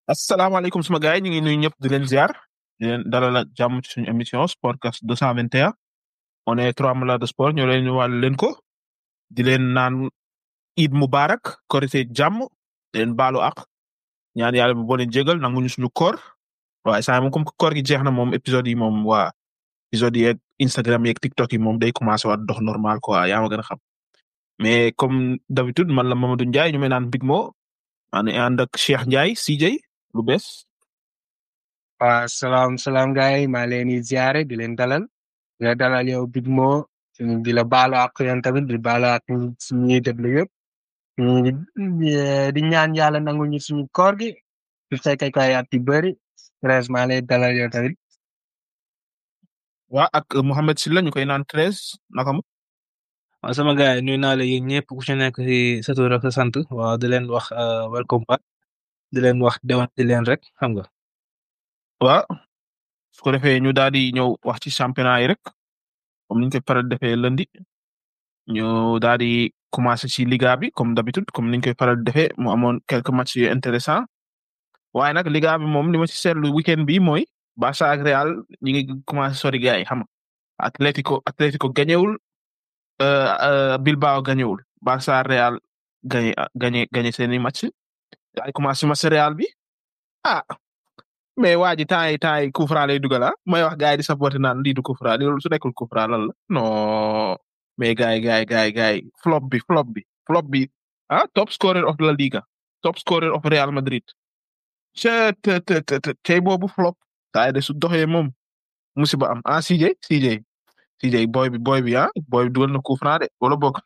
asalaamaaleykum suma gars yi ñu ngi nuyu ñëpp di leen ziar di leen dalal ak jàmm ci suñu émission Sportcast 221 on est trois malades de sport ñoo leen ñu wàll leen ko di leen naan Eid Mubarak korite jàmm di leen baalu ak ñaan yàlla bu boo leen jégal nanguñu suñu koor waaye saa moom comme que koor gi jeex na moom épisode yi moom waa épisode yi yeeg Instagram yeeg TikTok yi moom day commencé waat dox normal quoi yaa ma gën a xam mais comme d'habitude man la Mamadou Ndiaye ñu may naan Big Mo maa ngi ànd ak Cheikh Ndiaye CJ lu bees waaw salaam salaam gars yi maa leen di ziare di leen dalal di la dalal yow Big Mo di la baalu ak yéen tamit di baalu ak ñuy déglu yëpp di ñaan yàlla nangu ñu suñu koor gi su fekkee koy at yu bëri treize maa lay dalal yow tamit. waa ak Mohamed Silla ñu koy naan treize naka mu. waaw sama gars yi nuyu naa la yéen ñëpp ku ci nekk ci sa tur ak sa sant waaw di leen wax welcome back di leen wax dewan di leen rek xam nga. waaw su ko defee ñu daal di ñëw wax ci championnat yi rek comme niñ koy faral defee lundi ñu daal di commencé ci liga bi comme d'habitude comme niñ koy faral defee mu amoon quelques matchs yu intéressant waaye nag liga bi moom li ma ci seetlu weekend bi mooy Barça ak Real ñi ngi commencé sori gars yi xam nga Atlético Atlético gañewul Bilbao gañewul Barça Real gañe gañe gañe seeni match ay commencé match Real bi ah mais waa ji temps yi temps yi coup franc lay dugal ah may wax gars yi di supporté naan lii du coup franc loolu su nekkul coup franc lan la non mais gars yi gars yi gars yi gars yi flop bi flop bi flop bi ah top scorer of la Liga top scorer of Real Madrid ce te te te tey boobu flop saa de su doxee moom musiba am ah CJ CJ CJ boy bi boy bi ah boy bi dugal na coup franc de wala bokk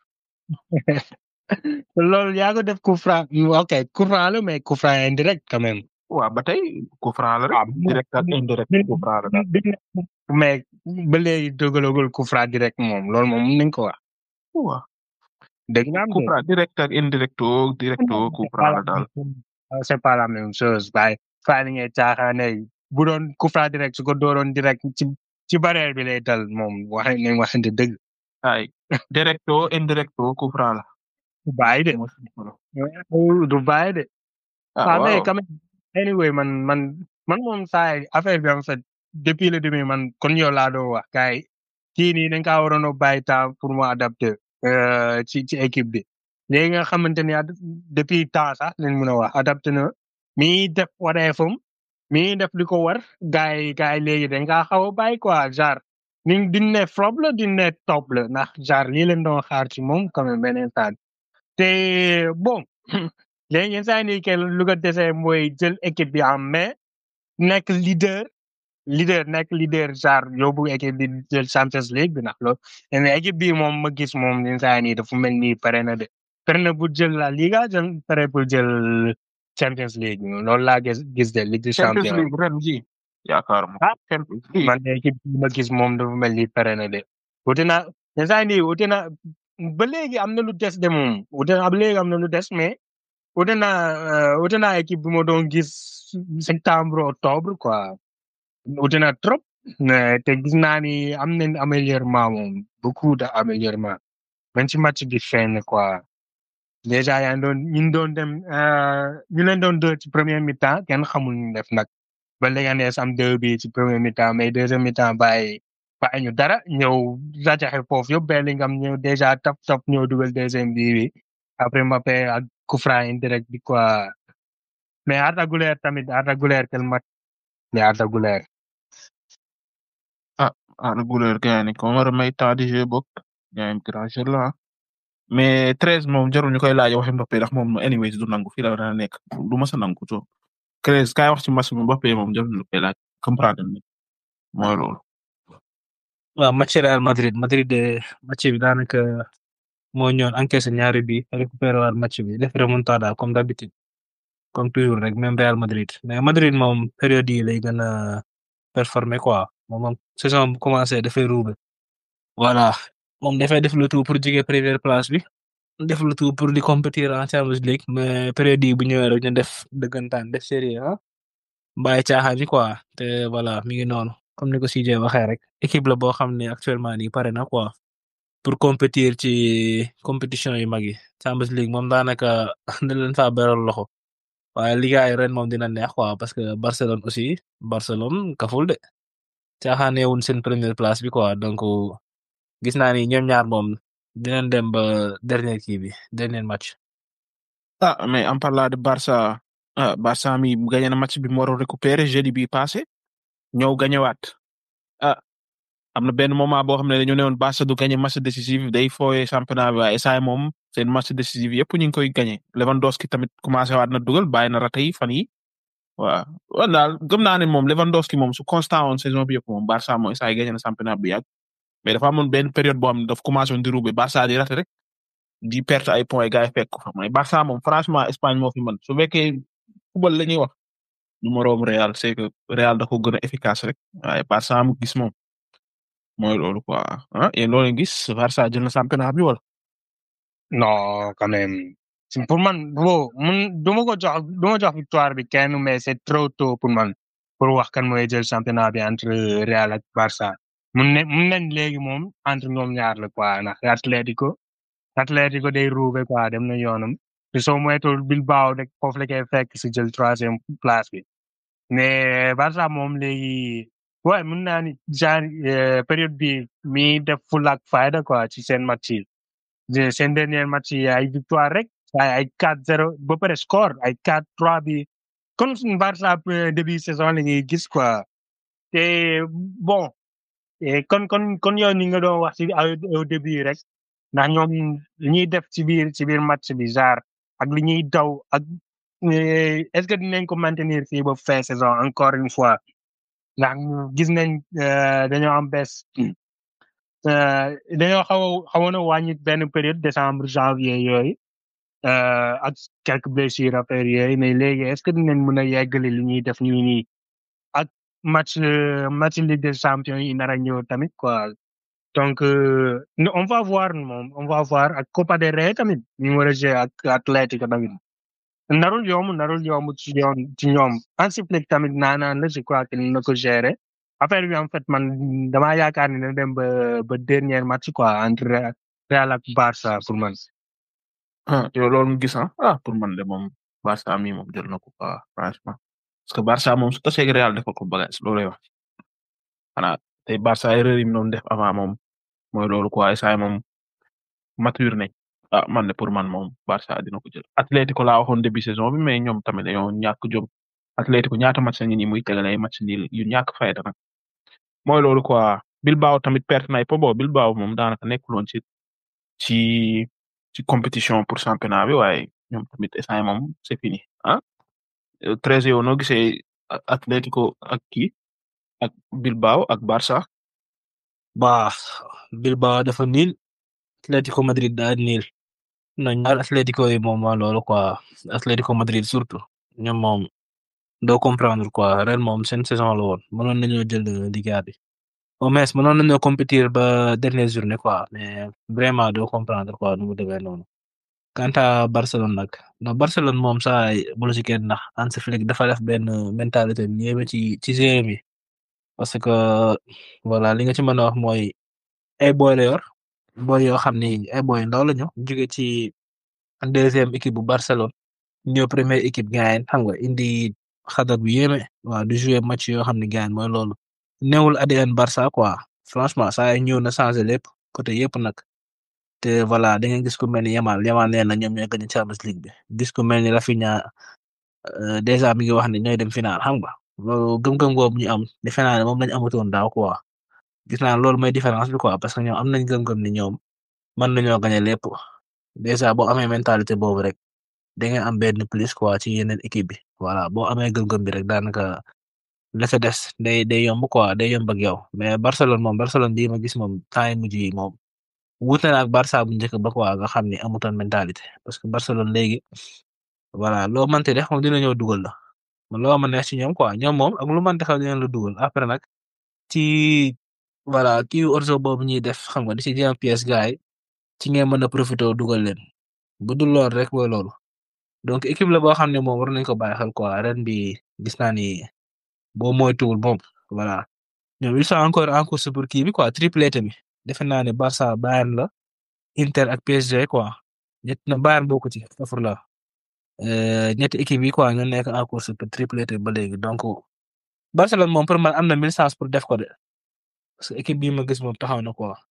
loolu yaa ko def coup franc ok coup franc la mais coup franc indirect quand même. waaw ba tey coup franc la rek direct ak indirect coup franc la daal mais ba léegi dogalagul coup franc direct moom loolu moom mën nañu ko wax. waaw dégg nga am coup franc direct ak indirecto directo coup franc la daal c'est pas la même chose waaye faa ni ngay caaxaane bu doon coup franc direct su ko dooroon direct ci ci barrière bi lay dal moom wax nañ waxante dëgg. ay directo indirecto coup franc la. du bàyyi de. du bàyyi de. ah waaw mais waaw quand même anyway man man man moom saa yi affaire bi en fait depuis le début man kon yow laa doon wax gars yi kii nii dañ kaa waroon a bàyyi temps pour mu adapter euh, ci ci équipe bi léegi nga xamante ni ad- depuis temps sax lañ mën a wax adapté na mi ngi def wareefam mi ngi def li ko war gars yi gars yi léegi dañ kaa xaw a bàyyi quoi genre ni duñ ne flop la duñ ne top la ndax genre lii leen doon xaar ci moom quand même beneen saa te bon léegi yenn saa yi nii kenn lu ko dese mooy jël équipe bi en main nekk leader leader nekk leader genre yóbbu équipe bi jël Champions League bi ndax loolu mais équipe bi moom ma gis moom yenn saa yi nii dafa mel ni pare na de pare na pour jël la Liga jël pare pour jël Champions League loolu laa gis gis de Ligue des Champions Champions League ren ji yaakaaruma Ah. Champions League man de équipe bi ma gis moom dafa mel ni pare na de wuute na yenn saa yi nii wuute na ba léegi am na lu des de moom wuute na ba léegi am na lu des mais wuute na euh, wuute na équipe bi ma doon gis septembre octobre quoi wuute na trop mais te gis naa ni am nañ améliorement moom beaucoup de améliorement même ci match bi feeñ na quoi déjà yaa ngi doon ñu doon dem euh, ñu leen doon deux ci premier mi-temps kenn xamul ñu def nag ba Leganés am deux bi ci premier mi-temps mais deuxième mi-temps bàyyi bàyyi ñu dara ñëw rajaxe foofu yëpp Bellingham ñëw déjà tap tap ñëw dugal deuxième bi bi après Mbappé ak coup franc indirect bi quoi mais Arda Güler tamit Arda Güler quel match mais Arda Güler ah Güler gars ni ko war a may temps de jeu bokk gars yi grand jeu la ah. mais treize moom jarul ñu koy laaj waxi Mbappé ndax moom anyways du nangu fii la war a nekk du mës a nangu so treize kaay wax ci match bi Mbappé moom jarul ñu koy laaj comprendre ni mooy loolu waaw match Real Madrid Madrid de match bi daanaka moo ñëwoon encaissé ñaari bi récupéré waat match bi def remontada comme d'habitude comme toujours rek même Real Madrid mais Madrid moom période yi lay gën a performer quoi moom moom saison bu commencé dafay ruube voilà moom dafay def le tout pour jóge première place bi def le tout pour di compétir en Champions League mais période yi bu ñëwee rek ñu def dëggantaan def série ah bàyyi caaxaan yi quoi te voilà mi ngi noonu comme ni ko CJ waxee rek équipe la boo xam ne actuellement nii pare na quoi pour compétir ci compétition yu mag yi Champions League moom daanaka da leen faa beral loxo waaye Liga yi ren moom dina neex quoi parce que Barcelone aussi Barcelone kaful de caaxaaneewuñ seen première place bi quoi donc gis naa ni ñoom ñaar moom dinañ dem ba dernier kii bi dernier match. ah mais en parlant de Barça ah Barça mi gagné na match bi mu waroon récupérer jeudi bi passé ñëw gagnéwaat ah am na benn moment boo xam ne dañu ne woon Barça du gagné match décisif day fooyee championnat bi waaye saa moom seen match décisif yëpp ñu ngi koy gagné Lewandowski tamit commencé waat na dugal bàyyi na rate yi fan yi waaw wan daal gëm naa ne moom Lewandowski moom su constant woon saison bi yëpp moom Barça mooy saa yi gagné na championnat bi yàgg mais dafa amoon benn période boo xam ne daf commencé woon di roubé Barça di rate rek di perte ay points gars yi fekk ko fa mais Barça moom franchement Espagne moo fi mën su fekkee football la ñuy wax numéro Real c'est que Real da ko gën a efficace rek waaye Barça mu gis moom mooy loolu quoi ah yéen loolu gis Barça jël na championnat bi wala. non quand même Si- pour man bro mun du ma ko jox du ma jox victoire bi kenn mais c'est trop tôt pour man pour wax kan mooy jël championnat bi entre Real ak Barça mun ne mun nañ léegi moom entre ñoom ñaar la quoi ndax Atlético Atlético day roube quoi dem na yoonam te soo moytuwul Bilbao rek foofu la koy fekk si jël troisième place bi mais Barça moom léegi ouais mun naa ni genre euh, période bi mi def full ak fayda quoi ci seen match yi de seen dernier match yi ay victoire rek ay ay 4-0 ba pare score ay 4-3 bi comme suñu Barça euh, début saison la ñuy gis quoi te bon et kon kon kon yow ni nga doon wax ci au au début rek ndax ñoom li ñuy def ci biir ci biir match bi genre ak li ñuy daw ak euh, est-ce que dinañ ko maintenir fii ba fin saison encore une fois ndax gis nañ euh, dañoo am bés euh, dañoo xaw a xawoon a wàññi benn période décembre janvier yooyu euh, ak quelques blessures affaire yooyu mais léegi est-ce que dinañ mën a yeggali li ñuy def nii nii ak match euh, match Ligue des champions yi nar a ñëw tamit quoi donc euh, no- on va voir moom on va voir ak Copa del Rey tamit ñu war a jouer ak Atlético tamit narul yomb narul yomb ci yoon ci ñoom Hansi Flick tamit naanaan la je crois que na ko gérer affaire bi en fait man damaa yaakaar ne dina dem ba ba dernier match quoi entre Real ak Barça pour man. ah yow loolu nga gis ah ah pour man de moom Barça mi moom jël na ko quoi franchement parce que Barça moom su tasee ak Real defal ko bagage loolu lay wax xanaa tey Barça erreur yi mu doon def avant moom mooy loolu quoi saa moom mature nañ ah man de pour man moom Barça dina ko jël Atlético laa waxoon début saison bi mais ñoom tamit dañoo ñàkk jom Atlético ñaata match ngi nii muy tegale ay match nii yu ñàkk fayda nag mooy loolu quoi Bilbao tamit perte na ay po bo Bilbao moom daanaka nekkuloon ci ci ci compétition pour championnat bi waaye ñoom tamit instant moom c'est fini ah treize yow noo gisee A- Atlético ak kii ak Bilbao ak Barça Bah, Bilbao dafa niil Atlético Madrid daa niil non ñaar Atlético yi moom mooy loolu quoi Atlético Madrid surtout ñoom moom doo comprendre quoi ren moom seen saison la woon mënoon nañoo jël Liga bi au moins mënoon nañoo compétir ba dernière journée quoi mais vraiment doo comprendre quoi nu mu demee noonu. Quant à Barcelone nag non Barcelone moom saa yi bu la ci kenn ndax Hansi Flick dafa def benn mentalité bu yéeme ci ci joueur mi parce que voilà li nga ci mën a wax mooy ay boy la yor boy yoo xam ni ay boy ndaw la ñu jóge ci deuxième équipe bu Barcelone ñëw première équipe gaayen xam nga indi xadar bu yéeme waaw du jouer match yoo xam ne gaayen mooy loolu newul ADN Barça quoi franchement saa yi ñëw na changé lépp côté yëpp nag te voilà da ngeen gis ku mel ni Yamal Yamal nee na ñoom ñooy gagné Champions League bi gis ku mel ni Rafinha euh, déjà mi ngi wax ne ñooy dem final xam nga loolu gëm-gëm boobu ñu am defe naa ne moom lañ amatoon daaw quoi gis naa loolu mooy différence bi quoi parce que ñoom am nañ gëm-gëm ni ñoom mën nañoo gagné lépp déjà boo amee mentalité boobu rek da ngeen am benn plus quoi ci yeneen équipe bi voilà boo amee gëm-gëm bi rek daanaka la fa des day day yomb quoi day yomb ak yow mais Barcelone moom Barcelone bii ma gis moom temps yi mujj yi moom wuute na ak Barça bu njëkk ba quoi nga xam ni amutoon mentalité parce que Barcelone léegi voilà loo mënti def moom dina ñëw dugal la man loo ma neex ci ñoom quoi ñoom moom ak lu mënti xew dina la dugal après nag ci voilà kii orzo boobu ñuy def xam nga di ci jéem pièce gars yi ci ngeen mën a profité dugal leen bu dul lool rek mooy loolu donc équipe la boo xam ne moom war nañ ko bàyyi xel quoi ren bi gis naa ni boo moytuwul moom voilà ñoom ils sont encore en course pour kii bi quoi triplé bi defe naa ne Barça Bayern la Inter ak PSG quoi ñett na Bayern bokku ci safur la euh, ñetti équipe yi quoi ñoo nekk en course pour triplété ba léegi donc Barcelone moom pour man am na mille chance pour def ko de parce que équipe bii ma gis moom taxaw na quoi.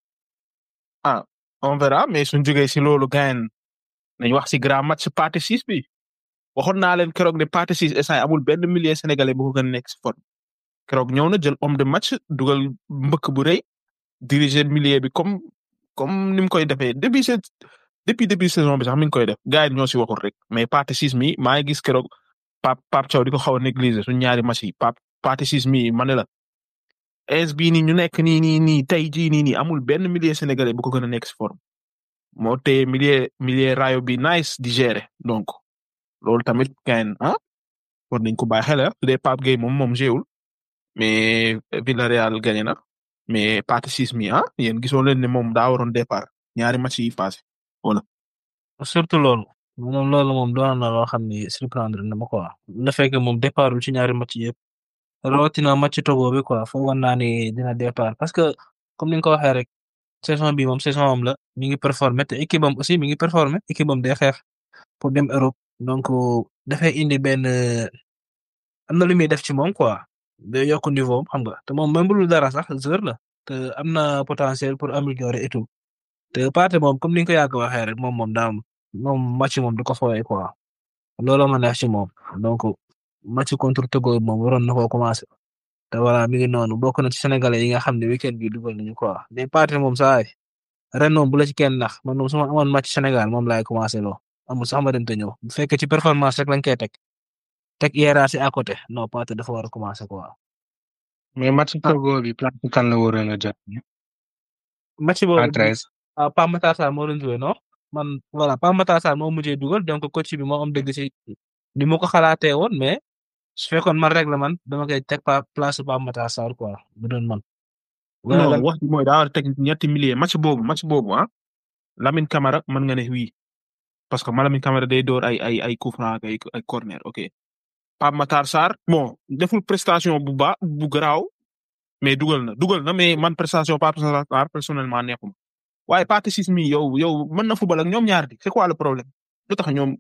on verra mais suñ jógee si loolu gain nañ wax si grand match partie six bi waxoon naa leen keroog ne partie six instant amul benn milieu sénégalais bu ko gën a nekk si forme keroog ñëw na jël homme de match dugal mbëkk bu rëy diriger milieu bi comme comme ni mu koy defee depuis cette depuis début saison bi sax mi ngi koy def gars yi ñoo si waxul rek mais partie six mi maa ngi gis keroog Pape Pape Thiaw di ko xaw a négliger suñ ñaari match yi Pape partie six mi ma ne la es bii nii ñu nekk nii nii nii tey jii nii nii amul benn milieu sénégalais bu ko gën a nekk si forme moo téye milieu milieu rayo bi nice di gérer donc loolu tamit kañ ah war nañ ko bàyyi xel ah su dee Pape Gueye moom moom jéewul mais Villarreal gagné na mais partie six mi ah yéen gisoo leen ne moom daa waroon départ ñaari match yi passé wala. surtout loolu moom loolu moom doon na loo xam ni surprendre na ma quoi le fait que moom départul ci ñaari match yëpp rawatina match Togo bi quoi foogoon naa ni dina départ parce que comme ni nga ko waxee rek saison bi moom saison am la mi ngi performer te équipe am aussi mi ngi performer équipe am day xeex pour dem Europe donc dafay indi benn am na lu muy def ci moom quoi day yokk niveau xam nga te moom même bu dul dara sax joueur la te am na potentiel pour améliorer et tout te Pathé moom comme ni nga ko yàgg waxee rek moom moom daam moom match moom du ko fooyee quoi looloo ma neex ci moom donc match contre Togo moom waroon na koo commencé te voilà mi ngi noonu bokk na ci sénégalais yi nga xam ne weekend bi dugal nañu quoi mais Pathé moom saa yi ren moom bu la ci kenn nax man moom su ma amoon match Sénégal moom laay commencé loo amul sax ma dem te ñëw bu fekkee ci performance rek lañ koy teg teg hiérarchie à côté non Pathé dafa war a commencé quoi. mais match Togo bi place kan la waroon a jot. match boobu à treize. ah Pape Matar Sarr moo doon joué non man voilà Pape Matar Sarr moo mujjee dugal donc coach bi moo am dëgg ci ni mu ko xalaatee woon mais su fekkoon man rek la man dama koy teg pa place Pape Matar Sarr quoi bu doon man. non wax ji mooy daa war a teg ñetti milliers match boobu match boobu ah Lamine Camara mën nga ne oui parce que Lamine Camara day door ay ay ay coup franc ay ay corner ok Pape Matar Sarr bon deful prestation bu baax bu garaaw mais dugal na dugal na mais man prestation Pape Matar Sarr personnellement neexuma waaye partie six mi yow yow mën na football ak ñoom ñaar di c'est quoi le problème lu tax ñoom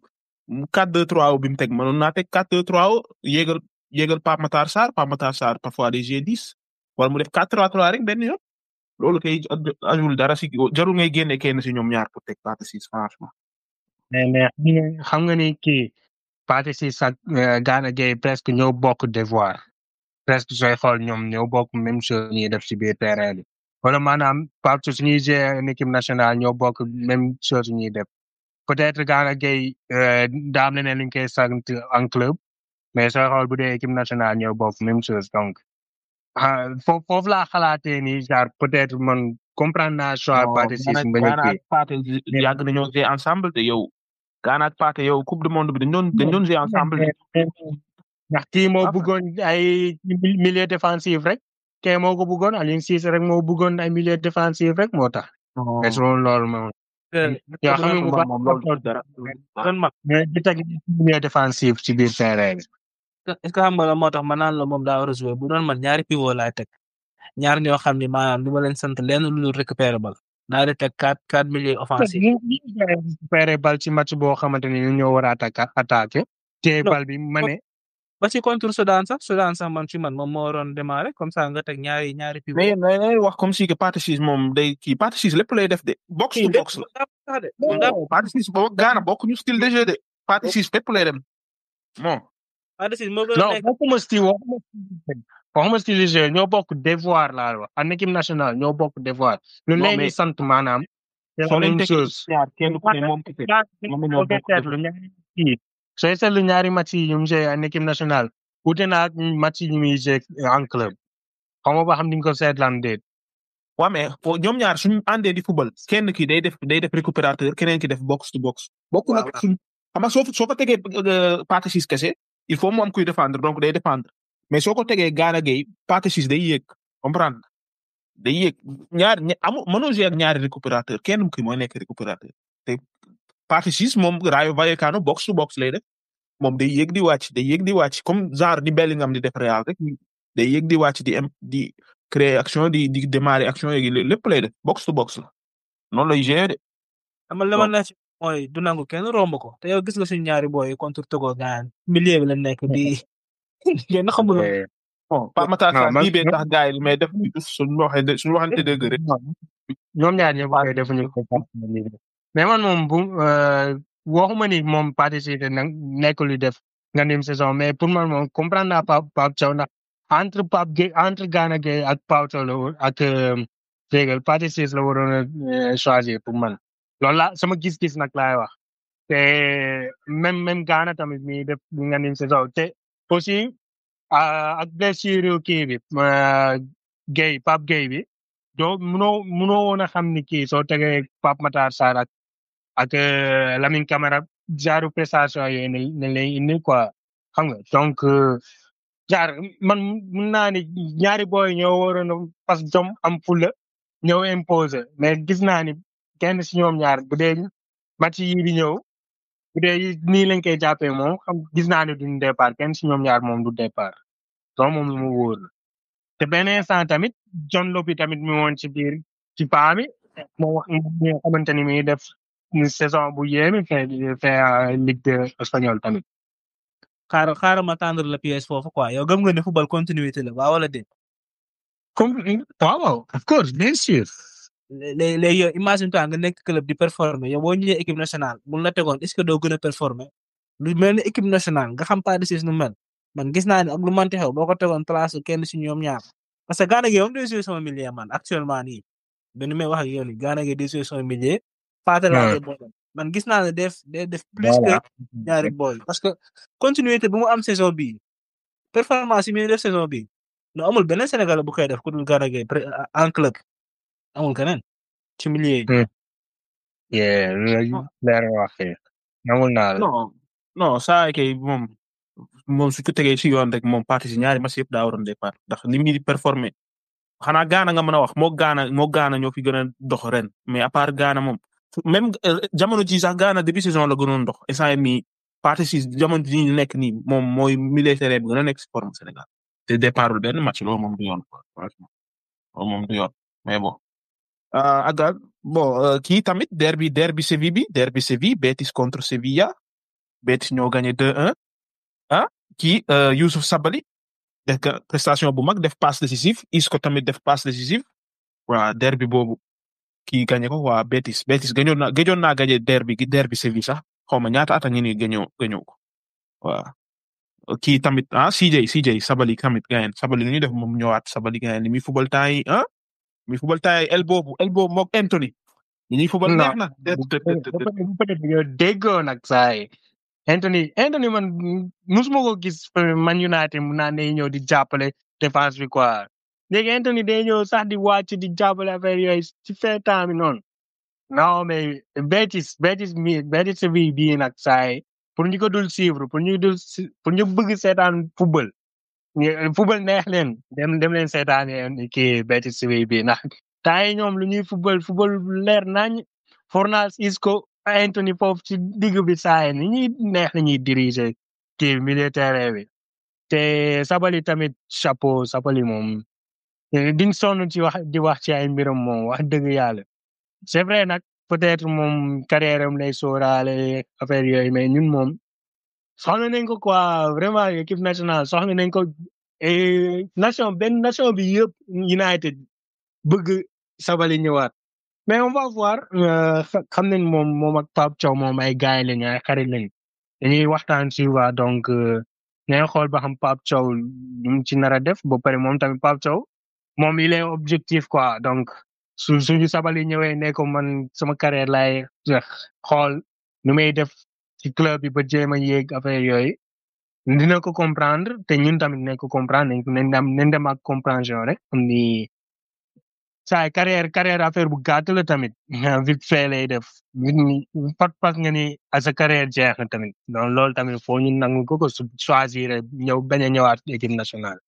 4-2-3 bi mu teg mënoon naa teg 4-2-3 yéegal yéegal Pape Matar Sarr Pape Matar Sarr parfois des G10 wala mu def 4-3-3 rek benn yoon loolu kay ajul dara si jarul ngay génne kenn si ñoom ñaar pour teg partie six franchement. mais mais xam nga ni kii partie six ak Gana Gueye presque ñoo bokk devoir presque sooy xool ñoom ñoo bokk même chose ñuy def ci biir terrain bi. wala maanaam partout suñuy jouer une équipe nationale ñoo bokk même chose ñuy def peut-être Gana Gueye daam leneen lu ñu koy sant en club mais sooy xool bu dee équipe nationale ñoo bokk même chose donc ah foofu foofu laa xalaatee ni genre peut-être man comprendre naa choix partie six mbañ a Gana ak Pathé yàgg nañoo jouer ensemble de yow Gana ak Pathé yow coupe du monde bi dañ doon dañ doon jouer ensemble ndax kii moo bëggoon ay milieu défensif rek kee moo ko bëggoon Aliou Cissé rek moo bëggoon ay milieu défensif rek moo tax. mais su loolu moom. yoo xam ne bu baax loolu dara. mais di teg milieu défensif ci biir terrain bi. est-ce que xam nga la moo tax ma naan la moom daa war a jouer bu doon man ñaari pivot laay teg ñaar ñoo xam ne maanaam du ma leen sant lenn lu dul récupérer bal naa di teg quatre quatre milieux offensifs. récupérer bal ci match boo xamante ni ñoo war a attaquer attaquer. téye bal bi ma ne. ba ci contre Soudan sax Soudan sax man ci man moom moo waroon démarrer comme ça nga teg ñaari ñaari pivot. mais yéen da ngay wax comme si que partie six moom day kii partie six lépp lay def de. box to box la. partie six boobu Gana bokk ñu style de jeu de. partie six lépp lay dem bon. partie six moo gën a non nekk bokkuma style waxuma waxuma style de jeu ñoo bokk devoir laa wax en équipe nationale ñoo bokk devoir. lu Non, leen di mais- sant maanaam. c'est la soo leen même tegee chose. ñaar kenn ku ne moom kese. moom ñoo bokk seetlu ñaari kii sooy seetlu ñaari match yi ñu mu joué en équipe nationale wute na ak match yi muy joué en club xaw ma ba xam ni nga ko seetlaan déet. waaw mais fo ñoom ñaar suñu àndee di football kenn ki day def day def récupérateur keneen ki def box to box. bokk nag suñ xam nga soo fa soo fa tegee euh, partie six kese il faut mu am kuy défendre donc day défendre mais soo ko tegee Gana Gueye partie six day yéeg comprendre day yéeg ñaar ña amul mënoo jouer ak ñaari récupérateur kenn ki mooy nekk récupérateur te partie six moom Rayo Vallecano box to box lay def moom day yéeg di wàcc day yéeg di wàcc comme genre ni Bellingham di def Real rek day yéeg di wàcc di im di créer action di di démarrer action yi lépp lay def box to box la noonu lay gérer de. xam nga li ma neex ci mooy du nangu kenn romb ko te yow gis nga suñu ñaari boy yi contre Togo gaan milieu bi la nekk di ngeen xamul Eh, bon Pape Matar non, Sarr man- bii bee tax gars yi mais def ñu suñu waxee suñu waxante dëgg rek ñoom ñaar ñëpp koy defuñu ko mais man moom bu euh, waxuma ni moom participer na nekkul di def nga nim saison mais pour man moom comprendre naa Pape Pape Thiaw ndax entre Pape Gueye entre Gana Gueye ak Pape Thiaw la woon ak Ségal participer la waroon a euh, choisir pour man loolu la sama gis-gis nag laay wax te même même Gana tamit mi def nga nim saison te aussi ah, ak blessure kii bi euh, Gueye Pape Gueye bi doo munoo munoo woon a xam ni kii soo tegee Pape Matar Sarr ak ak euh, Lamine Camara genre prestation yooyu ne ne lay indi quoi xam nga donc euh, genre man mun naa ni ñaari booy ñoo waroon a parce que jom am fulla ñëw imposer mais gis naa ni kenn si ñoom ñaar bu dee match yi di ñëw bu dee nii lañ koy jàppee moom xam gis naa ne duñ départ kenn si ñoom ñaar moom du départ donc moom lu mu wóor la te benn instant tamit John Lopy tamit mi woon ci biir ci paa mi moo wax mi nga xamante ni mi def une saison bu yéeme fait fait euh, Ligue de espagnol tamit. xaaral xaaral ma tendre la pièce foofu quoi yow gëm nga ne football continuité la waaw wala déet comme waaw waaw of course bien sûr. léegi léegi yow imagine toi nga nekk club di performer yow boo ñëwee équipe nationale buñ la tegoon est ce que doo gën a performer lu mel ni équipe nationale nga xam pas de nu mel man gis naa ne ak lu manti xew boo ko tegoon place kenn si ñoom ñaar parce que Gana Gueye moom day jouer sama milieu man actuellement nii benn may wax ak yow nii Gana Gueye day jouer sama milieu Pathé laa koy booleel man gis naa ne def day def plus que ñaari boy parce que continuité bu mu am saison bii performance yi muy def saison bii no amul beneen Sénégal bu koy def ku dul Gana Gueye pré- en club amul keneen ci milieu yi. yeah loolu leer nga wax fii. nangul naa la. non non saa kay moom moom su ko tegee si yoon rek moom parti si ñaari match yëpp daa waroon départ ndax ni muy performer xanaa gaana nga mën a wax moo gaana moo gaana ñoo fi gën a dox ren mais à part gaana moom même euh, jamono ji sax gaana début saison la gënoon dox instant yii nii parti si jamono ji ñu nekk nii moom mooy milieu terrain bi gën a nekk si forme Sénégal te départul benn match loolu moom du yoon quoi franchement loolu moom du yoon mais bon. ah agal bon euh, kii tamit derby derby Séville bi derby Séville Betis contre Sevilla Betis ñoo gagné 2-1 ah kii euh, Youssouf Sabaly def ka prestation bu mag def passe décisive Isco tamit def passe décisive waa derby boobu kii gagné ko waa Betis Betis gëjoon na gëjoon naa gagné derby gi derby Séville sax xaw ma ñaata at a ngi nii gëñoo gëñoo ko waa kii tamit ah CJ CJ Sabaly tamit gagné Sabaly lu ñuy def moom ñëwaat Sabaly gagné li muy football temps yi ah mi football temps yi el boobu el boobu moog Anthony ñi ñuy football Non. neex na. peut-être yow déggoo nag saa yi Anthony Anthony man musuma ko gis euh, Man United mu naan day ñëw di jàppale défense bi quoi léegi Anthony day ñëw sax di wàcc di jàppale affaire yooyu ci fin temps bi noonu non mais Betis Betis mi Betis Séville bii nag saa yi pour ñu ko dul suivre pour ñu dul si- pour ñu bëgg seetaan football ñu- football neex leen dem dem leen seetaan kii Betis Séville bii ndax temps yi ñoom lu ñuy football football leer nañ Fornals Isco Anthony foofu ci digg bi saa yi ni ñuy neex la ñuy diriger kii milieu terrain bi te Sabali tamit chapeau Sabali moom eh, diñ sonn ci wax di wax ci ay mbiram moom wax dëgg yàlla c'est vrai nag peut-être moom carrière am lay sóoraale affaire yooyu mais ñun moom soxla nañ ko quoi vraiment équipe nationale soxla nañ ko et nation benn nation bi yëpp United bëgg Sabali ñëwaat mais on va voir euh, xa- xam nañ moom moom ak Pape Thiaw moom ay gars lañ ay xarit lañ dañuy waxtaan souvent donc euh, nañ xool ba xam Pape Thiaw lu mu ci nar a def ba pare moom tamit Pape Thiaw moom il est objectif quoi donc su suñu Sabali ñëwee ne ko man sama carrière laay xool nu may def ci club bi ba jéem a yéeg affaire yooyu dina ko comprendre te ñun tamit nañ ko comprendre nañ ko nañ dem nañ dem ak compréhension rek am ni saa carrière carrière affaire bu gàtt la tamit vite fait lay def nit ñi pat pat nga ni à sa carrière jeex na tamit donc loolu tamit foo ñu nangu ko ko su choisir ñëw bañ a ñëwaat équipe nationale.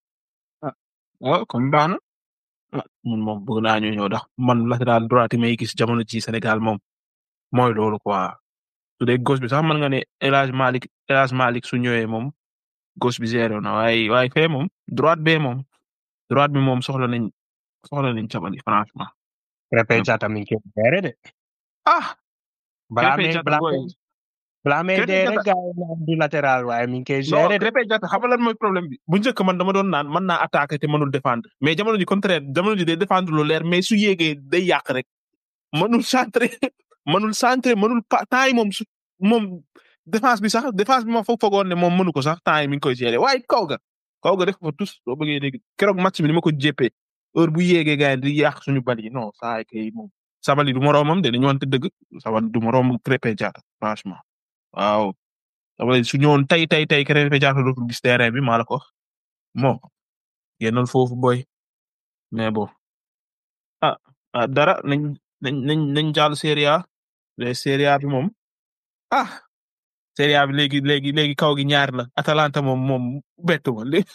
waaw comme baax na ah ñun moom bëgg naa ñu ñëw ndax man latéral droite yi may gis jamono ci Sénégal moom mooy loolu quoi su dee gauche bi sax mën nga ne El Hadj Malick El Hadj Malick su ñëwee moom gauche bi zéro na waaye waaye fee moom droite bee moom droite bi moom soxla nañ soxla nañ Sabali franchement. Krépin Diatta mi ngi koy géré de. ah balaa Krépin may Diatta balaa booy may balaa may Krépin dee Diatta rek gars yi naan du latéral waaye mi ngi koy non gérer de. Krépin Diatta xam nga lan mooy problème bi bu njëkk man dama doon naan mën naa attaquer te mënul défendre mais jamono ji contraire jamono ji day défendre lu leer mais su yéegee day yàq rek mënul centrer mënul centrer mënul pa temps yi moom su moom défense bi sax défense bi ma foog foogoon ne moom mënu ko sax temps yi mi ngi koy gérer waaye kaw ga kaw ga def ko fa tous soo bëggee dégg keroog match bi ni ma ko jéppee heure bu yéegee gars yi di yàq suñu bal yi non saa yi kay moom Sabali du moroomam de dañu wante dëgg Sabali du moroomam Krépin Diatta franchement waaw Sabali su ñëwoon tey tey tey Krépin Diatta dootul gis terrain bi maa la ko wax moo génnal foofu boy mais bon ah ah dara nañ nañ nañ nañ jàll Serie A les Serie A bi moom ah Serie A bi léegi léegi léegi kaw gi ñaar la Atalanta moom moom bettu ma léegi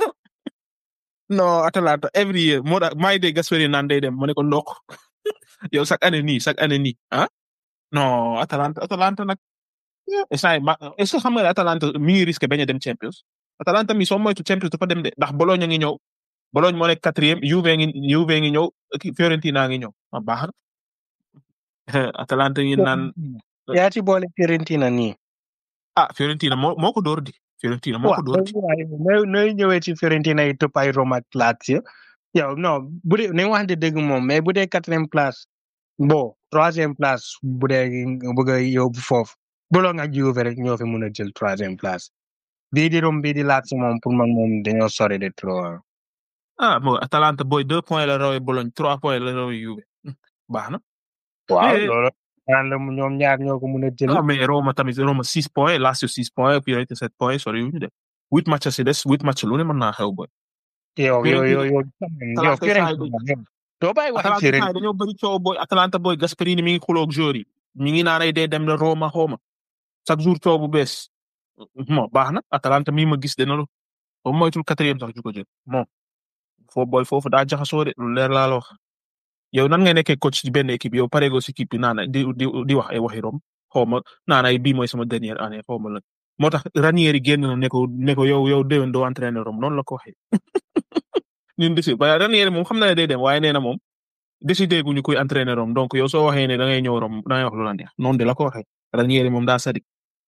non Atalanta every year moo tax maa ngi dégg Gasperini naan day dem ma ne ko ndokk yow chaque année nii chaque année nii ah non Atalanta Atalanta nag instant yii ma est-ce que xam nga ne Atalanta mi ngi risqué bañ a dem Champions Atalanta mi soo moytu Champions dafa dem de ndax Bologna ngi ñëw Bologna moo nekk quatrième Juve ngi Juve ngi ñëw kii Fiorentina ngi ñëw ah baax na Atalanta ngi naan yaa ci boole Fiorentina nii. ah Fiorentina moo moo ko door di Fiorentina moo ko door di waaye nooy nooy ñëwee ci Fiorentina yi topp ay Roma ak Lazio yow non bu dee nañ waxante dëgg moom mais bu dee quatrième place bon troisième place bu dee nga bëgg a yóbbu foofu Bologna ak Juve rek ñoo fi mun a jël troisième place bii di Rome bii di Lazio moom pour man moom dañoo sori de trop ah. ah bon Atalanta booy deux points la rawee Bologne trois points la rawee Juve baax na. waaw Eh. loolu naan la ñoom ñaar ñoo ko mun a jël. ah mais Roma tamit Roma six points Lazio six points Fiorentina sept points sori wu ñu de huit match si des huit match lu ne mën naa xew boy. yow yow yow yow yow Atalanta Fiorentina yow doo bàyyi wax Atalanta Fiorentina saa yi dañoo bëri coow boy Atalanta boy Gasperini mi ngi xuloo ak joueurs yi mi ngi naan ay day dem na Roma xawma chaque jour coow bu bees bon baax na Atalanta mii ma gis dina lu ba moytul quatrième sax ju ko jël bon foo boy foofu daa jaxasoo de lu leer laa la wax yow nan ngay nekkee coach ci benn équipe yow pareegoo si équipe bi naan di di di wax ay waxi rom xaw ma naan ay bii mooy sama dernière année xaw ma la moo tax Ranieri génn na ne ko ne ko yow yow déwén doo entraîneur rom noonu la ko waxee ñun décidé waaye Ranieri moom xam na ne day dem waaye nee na moom décidé guñu kuy entraîneur rom donc yow soo waxee ne da ngay ñëw rom da ngay wax lu la neex noonu de la ko waxee Ranieri moom daa sadik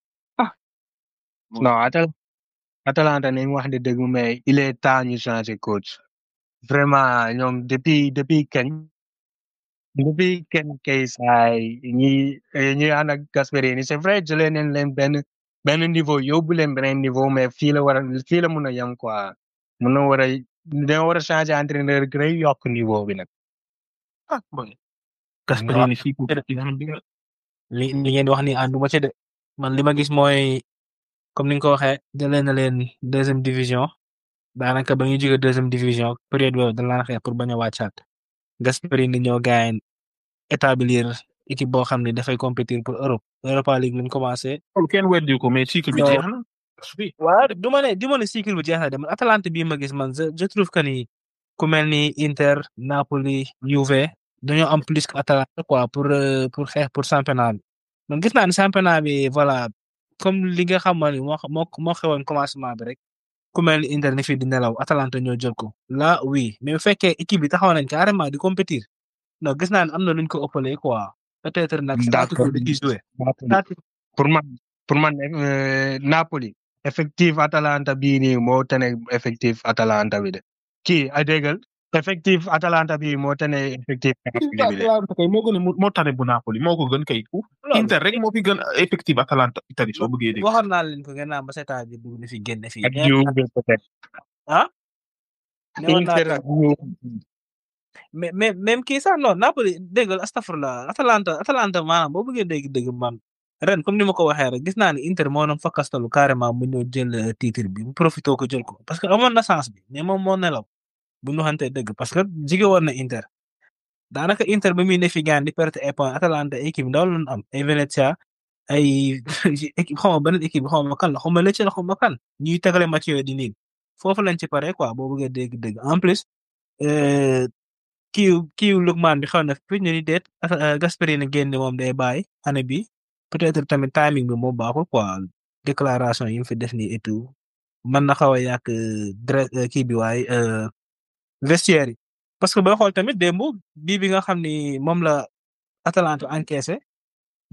non Atal Atalanta nañ wax de dëgg mais il est temps ñu changer coach vraiment ñoom depuis depuis kañ depuis kañ kay saay ñi ñi ànd ak Gasperini c'est vrai jëlee nañ leen benn benn niveau yóbbu leen beneen niveau mais fii la war a fii la mun a yem quoi mun na war a dañoo war a changer entraîneur gën a yokk niveau bi nag. ah boy Gasperini fii ko li li ngeen di wax ni ànduma ci de man li ma gis mooy comme ni nga ko waxee jëlee na leen deuxième division daanaka ba ñu jógee deuxième division période boobu dañ laan xeex pour bañ a wàccaat Gasperini ñoo gaañ établir équipe boo xam ne dafay compétir pour Europe Europa League lañ commencé. loolu kenn weddi ko mais cycle bi Non. jeex na waaw du ma ne du ma ne cycle bu jeex na de man Atalanta bii ma gis man je je trouve que ni ku mel ni Inter Napoli Juve dañoo am plus que Atalanta quoi pour euh, pour xeex pour championnat bi man gis naa ne championnat bi voilà comme li nga xam ne moo moo moo xewoon commencement bi rek ku mel ni Inter ne fii di nelaw Atalanta ñoo jël ko là oui mais bu fekkee équipe bi taxaw nañ carrément di compétir non gis naa ne am na luñ ko ëppalee quoi peut-être nag. D'accord. stratégie da ciy joué. pour man pour man euh, Napoli effectif Atalanta bii nii moo tane effectif Atalanta bi de kii ay déggal effectif Atalanta bii moo tane effectif Napoli bi de Atalanta kay moo gën a moo tane bu Napoli moo ko gën kay Inter rek moo fi gën effectif Atalanta Italie soo bëggee dégg. waxoon naa leen ko ngeen naan ba seetaan bi dugg na fi génn fii. ak Juve peut-être ah. newoon naa Inter ak Juve mais mais même kii sax non Napoli dégg nga astafurlah Atalanta Atalanta maanaam boo bëggee dégg dégg man ren comme ni ma ko waxee rek gis naa ne Inter moo doon fakkastalu carrément mu ñëw jël euh, titre bi mu profité ko jël ko parce que amoon na chance bi mais moom moo nelaw bu ñu waxantee dëgg parce que jige woon na Inter daanaka Inter ba muy ne fi gaan di perte ay points Atalanta équipe ndaw la ñu am ay Venezia ay équipe xaw ma beneen équipe xaw ma kan la xaw ma Lecce la xaw ma kan ñuy tegale match yooyu di niin foofu lañ ci pare quoi boo bëggee dégg dëgg en plus euh, kiiw kiiw Lukman bi xaw na fi ñu ni deet Gasperini génn moom day bàyyi année bi peut-être tamit timing bi moo baaxul quoi déclaration yi mu fi def nii et tout mën na xaw a yàq dre kii bi waaye euh, vestiaire yi parce que booy xool tamit démb bii bi nga xam ni moom la Atalanta encaissé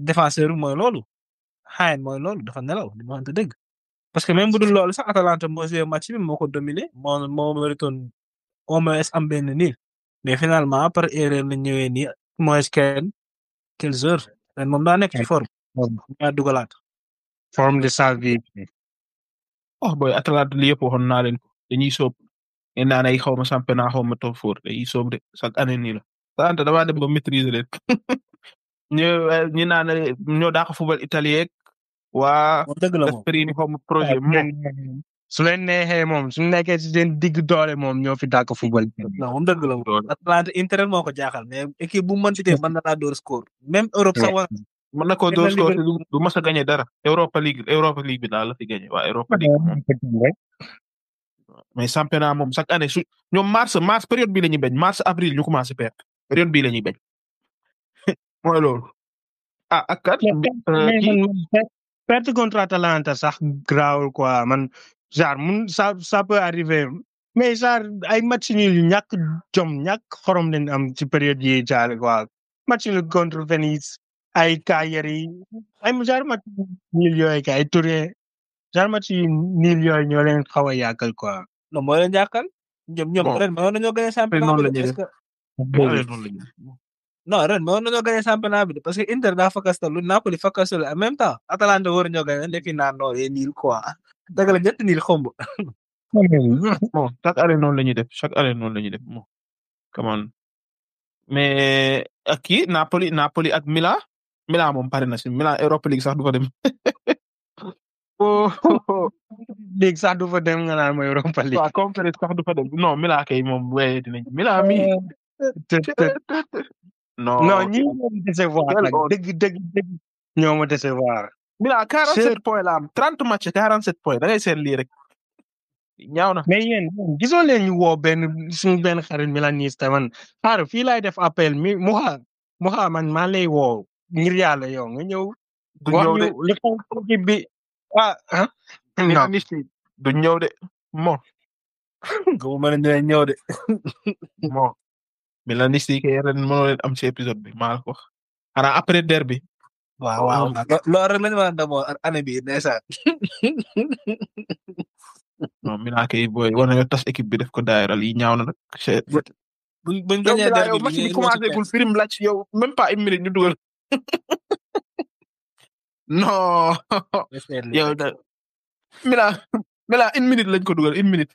défenseur bi mooy loolu Haen mooy loolu dafa nelaw li ma waxante dëgg parce que même bu dul loolu sax Atalanta moo joué match bi moo ko dominé moo moo méritoon au moins am benn niil mais finalement par erreur la ñëwee nii moins kenn quinze heures ren moom daa nekk ci forme daa dugalaat forme de sa vie oh boy Atalanta li yëpp waxoon naa leen ko dañuy soob ngeen naan ay xaw ma championnat xaw ma top four dañuy soob de chaque année nii la Atalanta damaa dem ba maîtriser leen ñu ñu naan ñoo daa ko football italien waa moom dëgg la moom Gasperini xaw ma projet moom su leen neexee moom su nekkee ci seen digg doole moom ñoo fi dàq football non moom dëgg la moom Atalanta Inter moo ko jaaxal mais équipe bu mën ci tee mën na laa door score même Europe sax war mën na ko Même door la score Liverpool- du mas a gagné dara Europa League Europa League bi daal la fi gagné waa Europa League moom mais championnat moom chaque année su ñoom mars mars période bii la ñuy bañ mars avril ñu commencé perdre période bii la ñuy bañ mooy loolu ah ak kat euh, kii perte contre Atalanta sax grawul quoi man genre mun ça ça peut arriver mais genre ay match nul yu ñàkk jom ñàkk xorom leen am ci période yi jaar quoi match nul contre Venise ay Cagliari ay genre match nul yooyu kay ay Turin genre match yu nul yooyu ñoo leen xaw a yàqal quoi. non moo leen jàkkal ñoom ñoom Bon. ren mënoon nañoo gagné championnat noonu bi la de ñuy parce def. que Allez, noonu la ñuy def. non ren mënoon nañoo gagné championnat bi de parce que Inter daa fakastal lu Napoli fakastal en même temps Atalanta war ñoo gagné defi naa non yee niil quoi dëgg la ñetti niil xomb bon chaque année noonu la ñuy def chaque année noonu la ñuy def bon come on mais ak kii Napoli Napoli ak Milan Milan moom pare na si Milan Europa League sax du fa dem oh léegi sax du fa dem nga naan mooy Europa League. waa conférence sax du fa dem non Milan kay moom wéy dinañ Milan mi te te non non ñi ñoo ma décevoir Quel nag honte. dëgg dëgg dëgg ñoo ma décevoir. Milan 47 points la am 30 match 47 points da ngay seet lii rek ñaaw na mais yéen yéen gisoo leen ñu woo benn suñu benn xarit milaniste man xaaral fii laay def appel mi Mouha Mouha man maa lay woo ngir yàlla yow nga ñëw du wax ñëw de ñu li xew ci équipe bi ah ah non Milaniste yi du ñëw de mo gamu mën a dinañ ñëw de mo Milaniste yi kay ren mënoo leen am ci épisode bi maa la ko wax xanaa après derby waaw waaw loolu rek lañu mën a demoo année bi ndeysaan non Milan kay booy war nañoo tas équipe bi def ko daayira yi ñaaw na nag. c'est buñ buñ yow gagné Milan derby yow bi match bi ngeen commencé gul firim laaj yow même pas une minute ñu dugal non yow da Milan Milan une minute lañ ko dugal une minute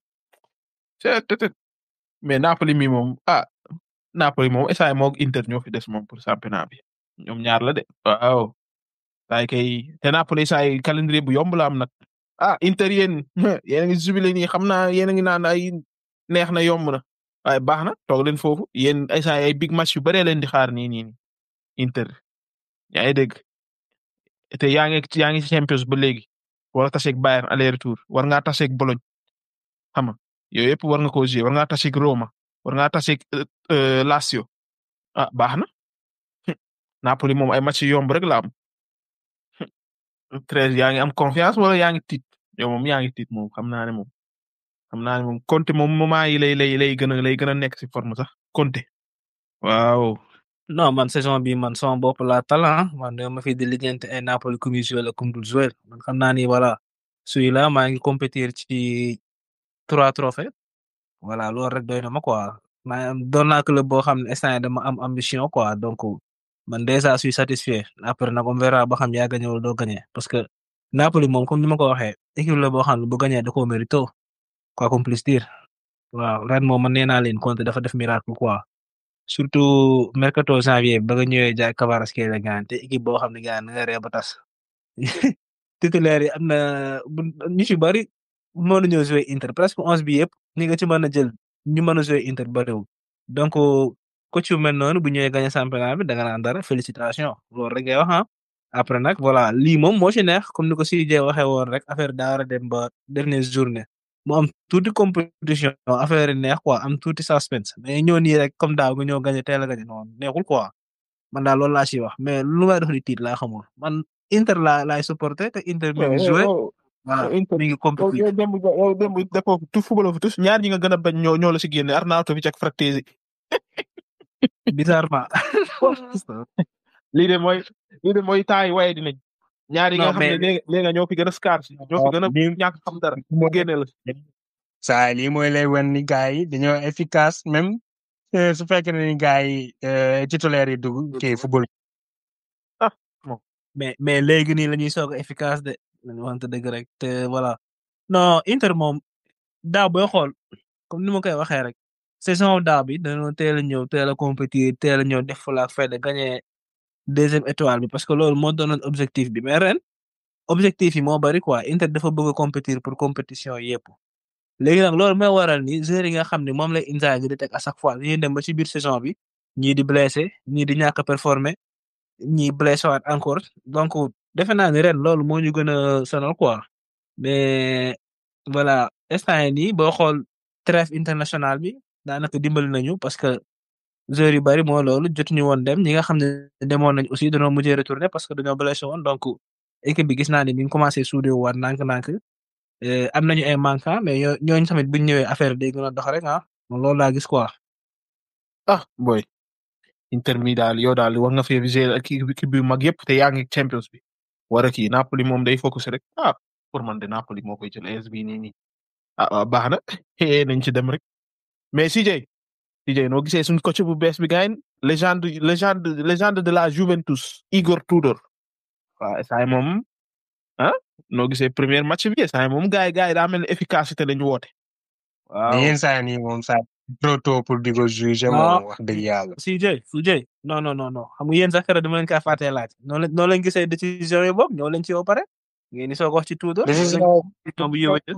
c'est peut-être mais Napoli mi moom ah Napoli moom essay moog Inter ñoo fi des moom pour championnat bi ñoom ñaar la de waaw saay kay te Napoli saay calendrier bu yomb la am nag ah Inter yéen yéen a ngi jubilé nii xam naa yéen a ngi naan ay neex na yomb na waaye baax na toog leen foofu yéen ay saay ay big match yu bëree leen di xaar nii nii nii Inter yaa ngi dégg te yaa ngi yaa ngi ci Champions ba léegi war taseeg Bayern aller retour war ngaa taseeg Bologne xam nga yooyu yëpp war nga koo jouer war ngaa taseeg Roma war ngaa taseeg euh, Lazio ah baax na Napoli moom ay match yu yomb rek la am treize yaa ngi am confiance wala yaa ngi tiit yow moom yaa ngi tiit moom xam naa ne moom xam naa ne moom Conte moom moment yi lay lay lay gën a lay gën a nekk si forme sax Conte waaw non man saison bi man sama bopp laa talent man dama ma fi di lijjanti ay Napoli ku muy joué la ku mu dul joué man xam naa ni voilà suy la maa ngi compétir ci trois trophées voilà loolu rek doy na ma quoi maa doon naa club boo xam ne instant yii dama am ambition quoi donc man déjà suis satisfait après nag on verra ba xam yaa gagné wala doo gagné parce que Napoli moom comme ni ma ko waxee équipe la boo xam ne bu gagné da koo mérito quoi qu'on puisse dire waaw ren moom man nee naa leen Conte dafa def miracle quoi. surtout mercato janvier ba nga ñëwee jaay Kvaratskhelia gaan te équipe boo xam ne gaan nga ree ba tas titulaire yi am na bu ñu ci bari mën nañoo jouer Inter presque onze bi yëpp ñi nga ci mën a jël ñu mën a jouer Inter bariwul donc coach yu mel noonu bu ñëwee gagné championnat bi da nga naan dara félicitation loolu rek ngay wax ah après nag voilà lii moom moo ci neex comme ni ko Sidé waxee woon rek affaire daa war a dem ba dernière journée mu am tuuti compétition affaire yi neex quoi am tuuti suspense mais ñoo nii rek comme daaw nga ñëw gagné teel a gagné noonu neexul quoi man daal loolu laa ciy wax mais lu may dox di tiit laa xamul man Inter laa laay supporté te Inter mi ngi joué voilà Inter mi ngi compété yow démb yow démb defoo tout football fa tous ñaar ñi nga gën a bañ ñoo ñoo la si génne Arnautovic ak Frattesi bizarrement lii de mooy lii de mooy taay waaye dinañ ñaar yi nga Non, xam ne mais- léegi léegi ñoo fi gën a scarce ñoo fi gën a lii- ñàkk xam dara mu génne la saa lii mooy lay wan ni gars yi dañoo efficace même euh, su fekkee ne ni gars yi euh, titulaire yi dugg kii football. mais mais léegi nii la ñuy soog a efficace de nañu waxante dëgg rek te voilà non Inter moom daaw booy xool comme ni ma koy waxee rek saison daaw bi dañoo teel a ñëw teel a compétir teel a ñëw def fa la fête de gagner deuxième étoile bi parce que loolu moo doonoon objectif bi mais ren objectif yi moo bari quoi Inter dafa bëgg a compétir pour compétition yépp léegi nag loolu mooy waral ni joueurs yi nga xam ne moom lay Inzaghi di teg à chaque fois dañuy dem ba ci biir saison bi ñii di blessé ñii di ñàkk a performer ñii blessé waat encore donc defe naa ni ren loolu moo ñu gën a sonal quoi mais voilà instant yii nii boo xool trêve international bi daanaka dimbali nañu parce que joueurs yu bari moo loolu jotuñu woon dem ñi nga xam ne demoon nañ aussi dañoo mujjee retourner parce que dañoo blessé woon donc équipe bi gis naa ni mi ngi commencé soudé waat nànk-nànk euh, am nañu ay manquant mais ñoo ñooñu tamit bu ñu ñëwee affaire bi day gën a dox rek ah man loolu laa gis quoi. ah boy Inter mi daal yow daal war nga fee viser ak kii kii bi mag yëpp te yaa ngi Champions bi war a kii Napoli moom day focus rek ah pour man de Napoli moo koy jël AS bi nii nii ah ah, baax na eh nañ ci dem rek mais CJ CJ noo gisee suñ coach bu bees bi gaañ légende légende légende de la Juventus Igor Tudor waaw saa yi moom ah noo gisee premier match bi saa yi moom gars yi gars yi daa mel ni efficacité lañu woote waaw mais yenn saa yi nii moom saa trop tôt pour di ko juger moom wax dëgg yàlla. CJ CJ non non non non xam nga yéen sax keroog dama leen kaa fàttee laaj noonu la noonu lañ gisee décision yi boobu ñoo leen ci yow pare ngeen di soog a wax ci Tudor. décision bu yëwee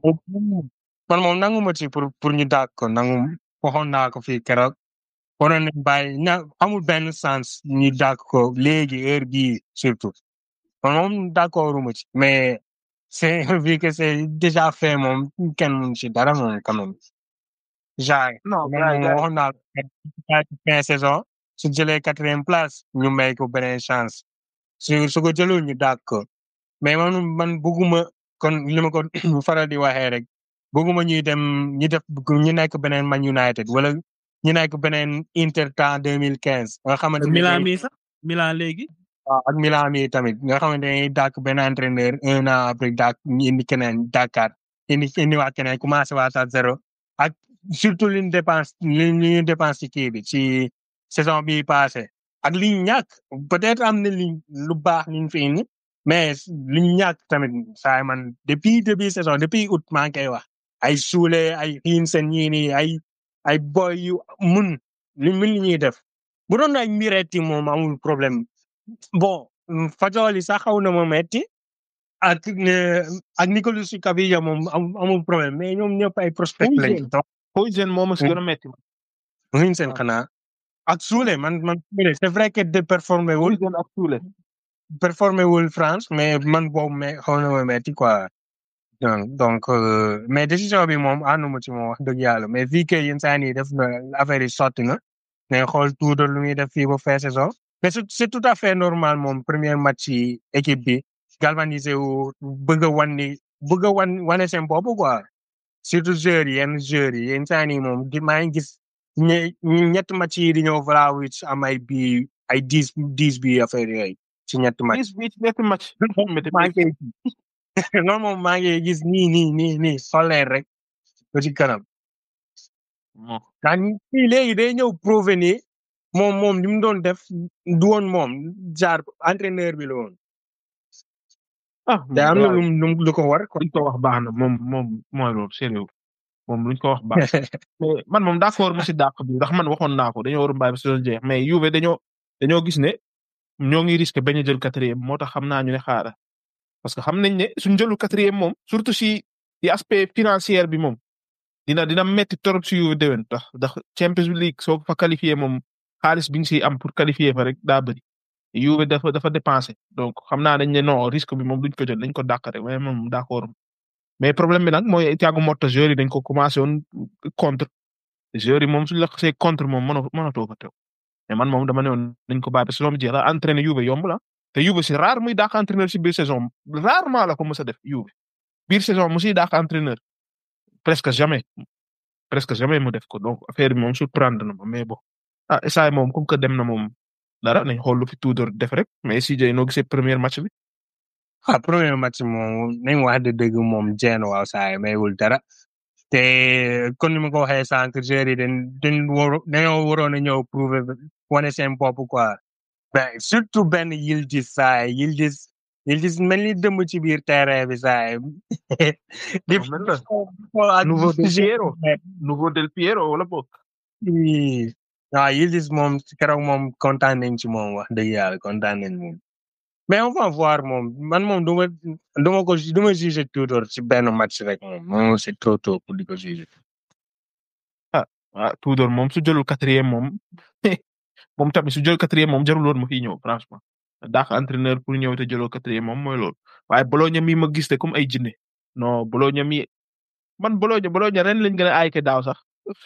man moom nangu ma ci pour pour ñu dàq ko nangu waxoon naa ko fii keroog waroon nañ bàyyi ña amul benn sens ñu dàq ko léegi heure bii surtout man moom d'accordu ma ci mais c'est vu que c'est déjà fait moom kenn mun ci dara moom quand même genre non man moom waxoon naa ko fin saison su jëlee quatrième place ñu may ko beneen chance su su ko jëlul ñu dàq ko mais man man bëgguma kon li ma ko faral di waxee rek bëgguma ñuy dem ñu def ñu nekk beneen Man United wala ñu nekk beneen Inter temps deux mille quinze nga xamante ne Milan mi sax Milan léegi. waaw ak Milan mi tamit nga xamante ne dàkk benn entraîneur un an après dàkk ñu indi keneen dàkkaat indi indiwaat keneen commencé waat à zéro ak surtout li ñu dépense li ñu dépense ci kii bi ci saison bi passé ak li ñu ñàkk peut-être am na li lu baax li ñu fi indi mais li ñu ñàkk tamit saa man depuis début saison depuis août maa ngi koy wax ay suule ay xiin seen ñii nii ay ay boy yu mun li mun li ñuy def bu doon ay miretti moom amul problème bon Fajoli sax xaw na ma metti ak ak Nicolas Cavilla moom amul problème mais ñoom ñëpp ay prospect lañ. Poison moom si gën a metti. muñ seen xanaa ak Soule man man c'est vrai que de performé wul. Poison ak Soule. performé wul France mais man boobu mais xaw na ma metti quoi. donc mais décision bi moom ànduma ci moom wax dëgg yàlla mais vu que yenn saa yi def na affaire yi sotti na mais xool tuuti lu muy def fii ba fin saison. mais c'est tout à fait normal moom premier match yi équipe bi galvanisé wu bëgg a wan ni bëgg a wan wane seen bopp quoi surtout joueurs yi yenn joueurs yi yenn saa yi moom di maa ngi gis ñe ñetti match yi di ñëw Vlahovic am ay bi ay dix dix bi affaire yooyu ci ñetti match. dix bi ci ñetti match. maa ngi non moom maa ngi gis nii nii nii nii soleil rek ba ci kanam. daan léegi day ñëw prouver ni moom moom li mu doon def du woon moom jaar entraîneur bi la woon. ah te am na lu lu ko war quoi. luñ ko wax baax na moom moom mooy loolu sérieux moom luñ ko wax baax mais man moom d'accord mu si dàq bi ndax man waxoon naa ko dañoo war a bàyyi ba si doon jeex mais Juve dañoo dañoo gis ne ñoo ngi risqué bañ a jël quatrième moo tax xam naa ñu ne xaara parce que xam nañ ne suñ jëlu quatrième moom surtout si si aspect financier bi moom dina dina metti torop si Juve déwén tax ndax Champions League soo fa qualifié moom xaalis bi nga siy am pour qualifier fa rek daa bëri Juve dafa dafa dépensé donc xam naa dañ ne non risque bi moom duñ ko jël dañ ko dàq rek mais moom d'accord mais problème bi nag mooy Thiago Motta joueurs yi dañ ko commencé woon contre joueurs yi moom suñ la xasee contre moom mënoo mënatoo fa teew mais man moom dama ne woon dañ ko bàyyi parce que loolu jeex la entraîné Juve yomb la te Juve c'est rare muy dàq entraîneur si biir saison rarement la ko mës a def Juve biir saison mu siy dàq entraîneur presque jamais presque jamais mu def ko donc affaire bi moom surprendre na ma mais bon ah saa moom comme que dem na moom dara nañ xool lu fi Tudor def rek mais CJ noo gisee premier match bi. ah premier match moom nañ wax de dëgg moom jeen waaw saa yi maywul dara te kon ni ma ko waxee sànq joueurs yi dañ dañ war dañoo waroon a ñëw prouver wane seen bopp quoi ben surtout benn Yildiz saa yi Yildiz Yildiz mel ni dëmb ci biir terrain bi saa yi di mel na. ak Nouveau Del joueur- Piero. nouveau Del Piero wala boog. Oui. waaw Yildiz moom keroog moom kontaan nañ ci moom wax dëgg yàlla kontaan nañ moom mais on va voir moom man moom du ma du ma ko du ma juger Tudor ci benn match rek moom moom c'est trop tôt pour di ko juger. ah Tudor moom su jëlul quatrième moom moom tamit su jël quatrième moom jarul woon ma fiy ñëw franchement daax entraîneur pour ñëw te jëloo quatrième moom mooy loolu waaye Bologna mi ma gis te comme ay jinne non Bologna mi man Bologna Bologna ren lañ gën a aay ke daaw sax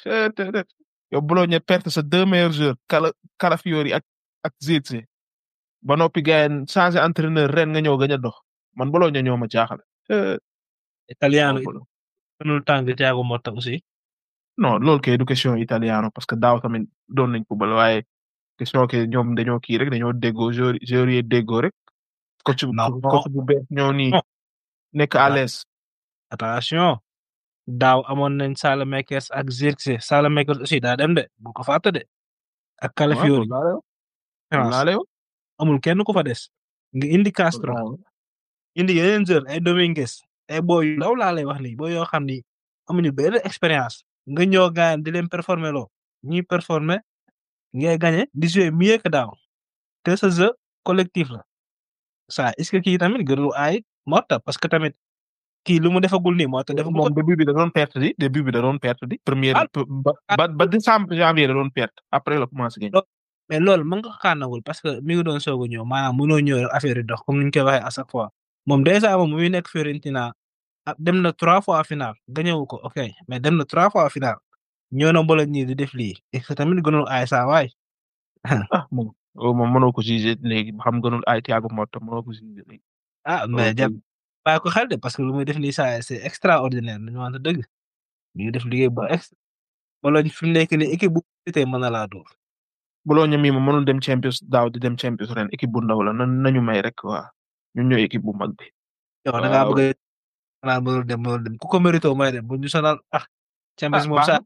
yow Bologna perte sa deux meilleurs joueurs Cala Calafiori ak ak Zirkzee ba noppi gayen changé entraîneur ren nga ñëw gañ a dox man Bologna ñoo ma jaaxal. Eh, italiano non, Bologna. mënul tàng Thiago Motta aussi non loolu kay du question italiano parce que daaw tamit doon nañ ko bal waaye question que ñoom dañoo kii rek dañoo déggoo joueur joueur yi déggoo rek coach bu Non. coach bu bees ñoo nii Non. nekk à l'aise attention daaw amoon nañ Saelemaekers ak Zirkzee Saelemaekers aussi daa dem de bu ko fàtte de ak Calafiori naa lay wax amul kenn ku fa des nga indi Castro indi yeneen joueur ay Dominguez ay boy yu ndaw laa lay wax nii boy yoo xam ni amuñu benn expérience nga ñëw gaañ di leen performer loo ñuy performer ngay gagné di jouer mieux que daaw te sa jeu collectif la ça est ce que kii tamit gënul ay Motta parce que tamit kii lu mu defagul nii Motta defagul ko moom début bi da doon perte di début bi da doon perte di première Ah. ba ba ba décembre janvier da doon perte après la commencé gañ mais loolu mën nga ko xaanagul parce que mi ngi doon soog a ñëw maanaam mënoo ñëw rek affaire yi dox comme ni ñu koy waxee à chaque fois moom déjà moom muy nekk Fiorentina ah dem na trois fois final gagné wu ko ok mais dem na trois fois final ñëw na mbooloo ñii di def lii et que tamit gënul ay saa waay ah moom oh, moom mënoo ko juger léegi ba xam gënul ay Thiago Motta mënoo ko juger léegi ah mais jàpp bàyyi ko xel de parce que lu muy def nii saa c'est extraordinaire dañu wante dëgg mi ngi def liggéey bu ex mbooloo fi mu nekk nii équipe bu tey mën na laa dóor Bologna mi moom mënul dem Champions daaw di dem Champions ren équipe bu ndaw la na nañu may rek waa ñun ñooy équipe bu mag bi yow da ngaa Waaw. bëgg a naan mënul dem mënul dem ku ko mérito may dem bu ñu sonal ah Champions Ah, moom baax saa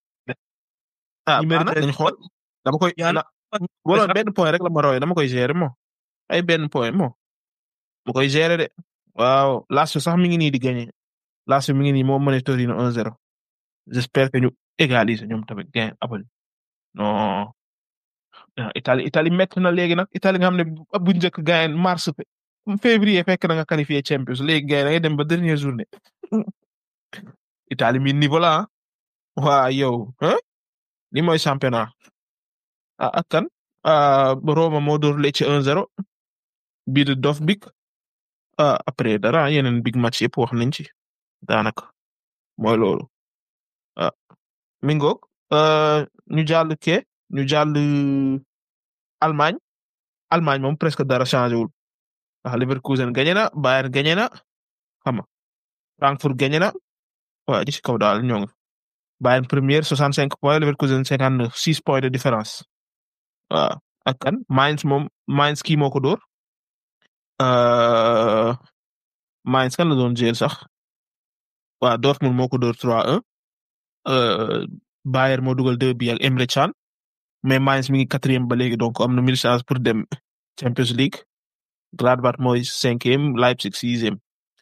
ah ñi baax na mérité dañ xool dama koy yaa na Bologna benn point rek la ma rawee dama koy gérer moo ay benn point moo ma koy gérer de waaw Lazio sax mi ngi nii di gagné Lazio mi ngi nii moo mëne Torino 1-0 j'espère que ñu égaliser ñoom tamit gain abal non ah, Italie Italie métti na léegi nag Italie nga xam ne bu bu njëkk gain mars fe- février fekk na nga qualifié Champions léegi gain da ngay dem ba dernière journée Italie mi niveau la ah waa yow hein li mooy championnat ah ak kan ah Roma moo door Lecce 1-0 bii de Dovbyk ah après dara yeneen big match yëpp wax nañ ci daanaka mooy loolu ah mi ngoog euh, ñu jàll ke ñu jàll Allemagne Allemagne moom presque dara changé wul ndax Leverkusen gagné na Bayern gagné na xam nga Frankfurt gagné na waa ci kaw daal ñoo ngi Bayern première 65 points Leverkusen 59 6 points de différence waaw ak kan Mainz moom Mainz kii moo ko dóor euh, Mainz kan la doon jël sax waa Dortmund moo ko dóor 3-1 euh, Bayern moo dugal 2 bi ak Emre Can mais Mainz mi ngi quatrième ba léegi donc am na mille chance pour dem Champions League Gladbach mooy cinquième Leipzig sixième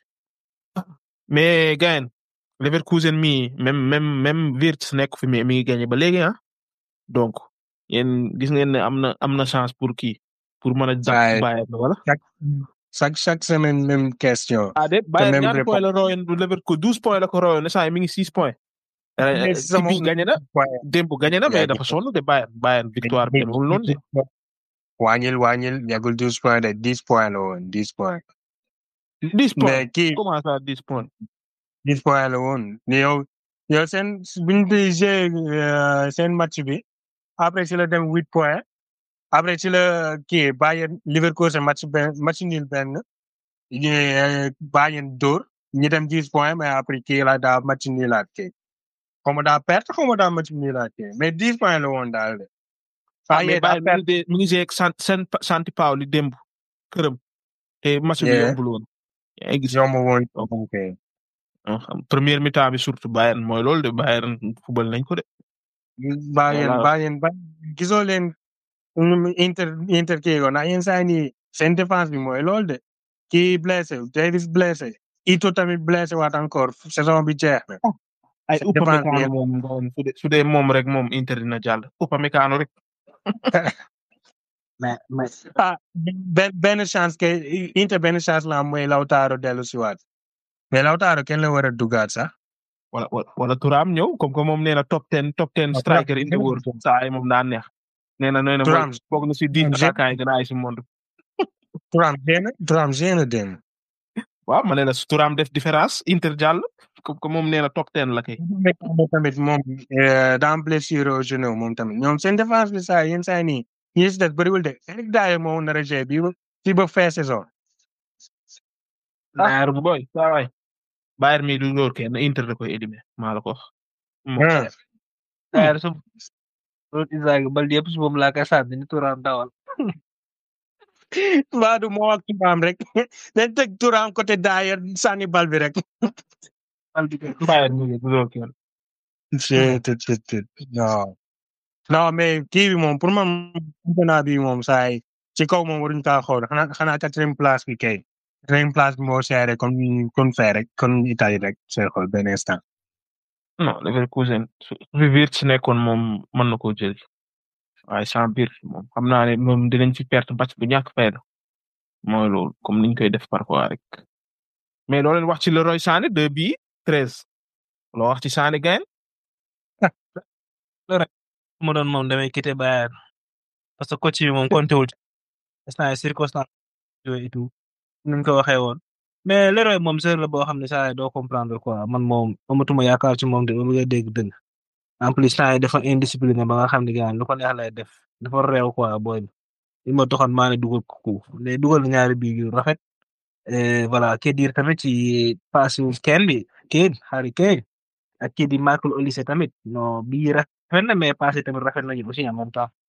mais gayen Leverkusen mi même même même Wirtz nekk fi mais mi ngi gagné ba léegi ah donc yéen gis ngeen ne am na am na chance pour kii pour mën a Waaye- jàpp Bayern wala. chaque chaque chaque semaine même question. ah déet Bayern même ñaata réponse. point la royoon du Leverkusen douze points la ko royoon ne saa yi mi ngi six points. Mais ci sama- bii gagné na waaye démb gagné na yaa mais ngi dafa sonn de Bayern Bayern victoire bi demul noonu de. wàññil wàññil yàggul douze points de dix points la woon dix points. dix points mais kii comment ça dix points. dix points la woon ni yow yow seen buñ di jouer euh, seen match bi après ci la dem huit points après ci la kii Bayern Leverkusen match benn match nul benn ñu euh, Bayern dóor ñu dem dix points mais après kii la daa match nulaat kii xaw ma daa perte xaw ma daa match nulaat kii mais dix points la woon daal de ah ah mais yéen Bayern mi affaire ngi dee mi ngi see ak Sant San Santi Paoli démb këram te match bi Yeah. yombul woon yaa ngi gis yomb woon ok ah, xam premier mi-temps bi surtout Bayern mooy loolu de Bayern football nañ ko de baa yéen Voilà. baa yéen ba gisoo leen nu inter inter kii ko ndax yéen saa nii seen défense bi mooy loolu de kii blessé Davis blessé Ito tamit blessé waat encore saison bi jeex na ay Seen défense bi Upamecano moom ngoon su dee su dee moom rek moom Inter dina jàll Upamecano rek mais mais ah benn benn chance que Inter benn chance la am mooy Lautaro dellu si waat mais Lautaro kenn la war a dugaat sax wala wala wala Thuram ñëw comme que moom nee na top ten top ten Ah, striker Thuram. in the world saa yi moom daa neex nee na nee na Thuram. mooy foog na si dix Thuram. attaquants yi gën a ay si monde Thuram génn Thuram génn dem waaw ma ne la su Thuram def différence Inter jàll comme que moom nee na top ten la kay moom tamit moom dans blessure au genou moom tamit ñoom seen défense bi saa yéen saa nii ñi si des bëriwul de Eric Dyer moo nar a jouer bii ba fii ba fin saison Bayern bu boy saa waay Bayern mi du dóor kenn Inter da koy éliminer maa la ko wax ah Bayern su loolu Isaac Balde yëpp su moom laa koy sànni ni Thuram dawal mbaa du moo ak Thuram rek dañ teg Thuram côté Dyer sànni bal bi rek Balde kay Bayern mi du dóor kenn c'est c'est c'est non non mais kii bi moom pour man championnat bi moom saa yi ci kaw moom waruñu kaa xool xanaa xanaa quatrième place bi kay quatrième place bi moo seere comme comme fee rek comme Italie rek sooy xool benn instant non Leverkusen su fi Wirtz nekkoon moom mën na koo jël waaye sans biir moom xam naa ne moom dinañ ci perte match bu ñàkk fayda mooy loolu comme niñ koy def parfois rek mais loo leen wax ci Leroy Sané deux bii treize loo wax ci Sané gayen mu doon moom damay quitter Bayern parce que coach bi moom compté wul instant circonstance yooyu et tout ni ñu ko waxee woon mais Leroy moom sër la boo xam ne saa yi doo comprendre quoi man moom amatuma yaakaar ci moom de ba bëgg a dégg dëgg en plus temps yi dafa indiscipliné ba nga xam ne gars lu ko neex lay def dafa réew quoi booy bi li ma taxoon maa ne dugal ko ko léegi dugal na ñaari bii yu rafet et voilà kii diir tamit ci passe kenn bi kii Harry Kane ak kii di Michael Olise tamit non bii rafet na mais passe tamit rafet nañu aussi en même temps.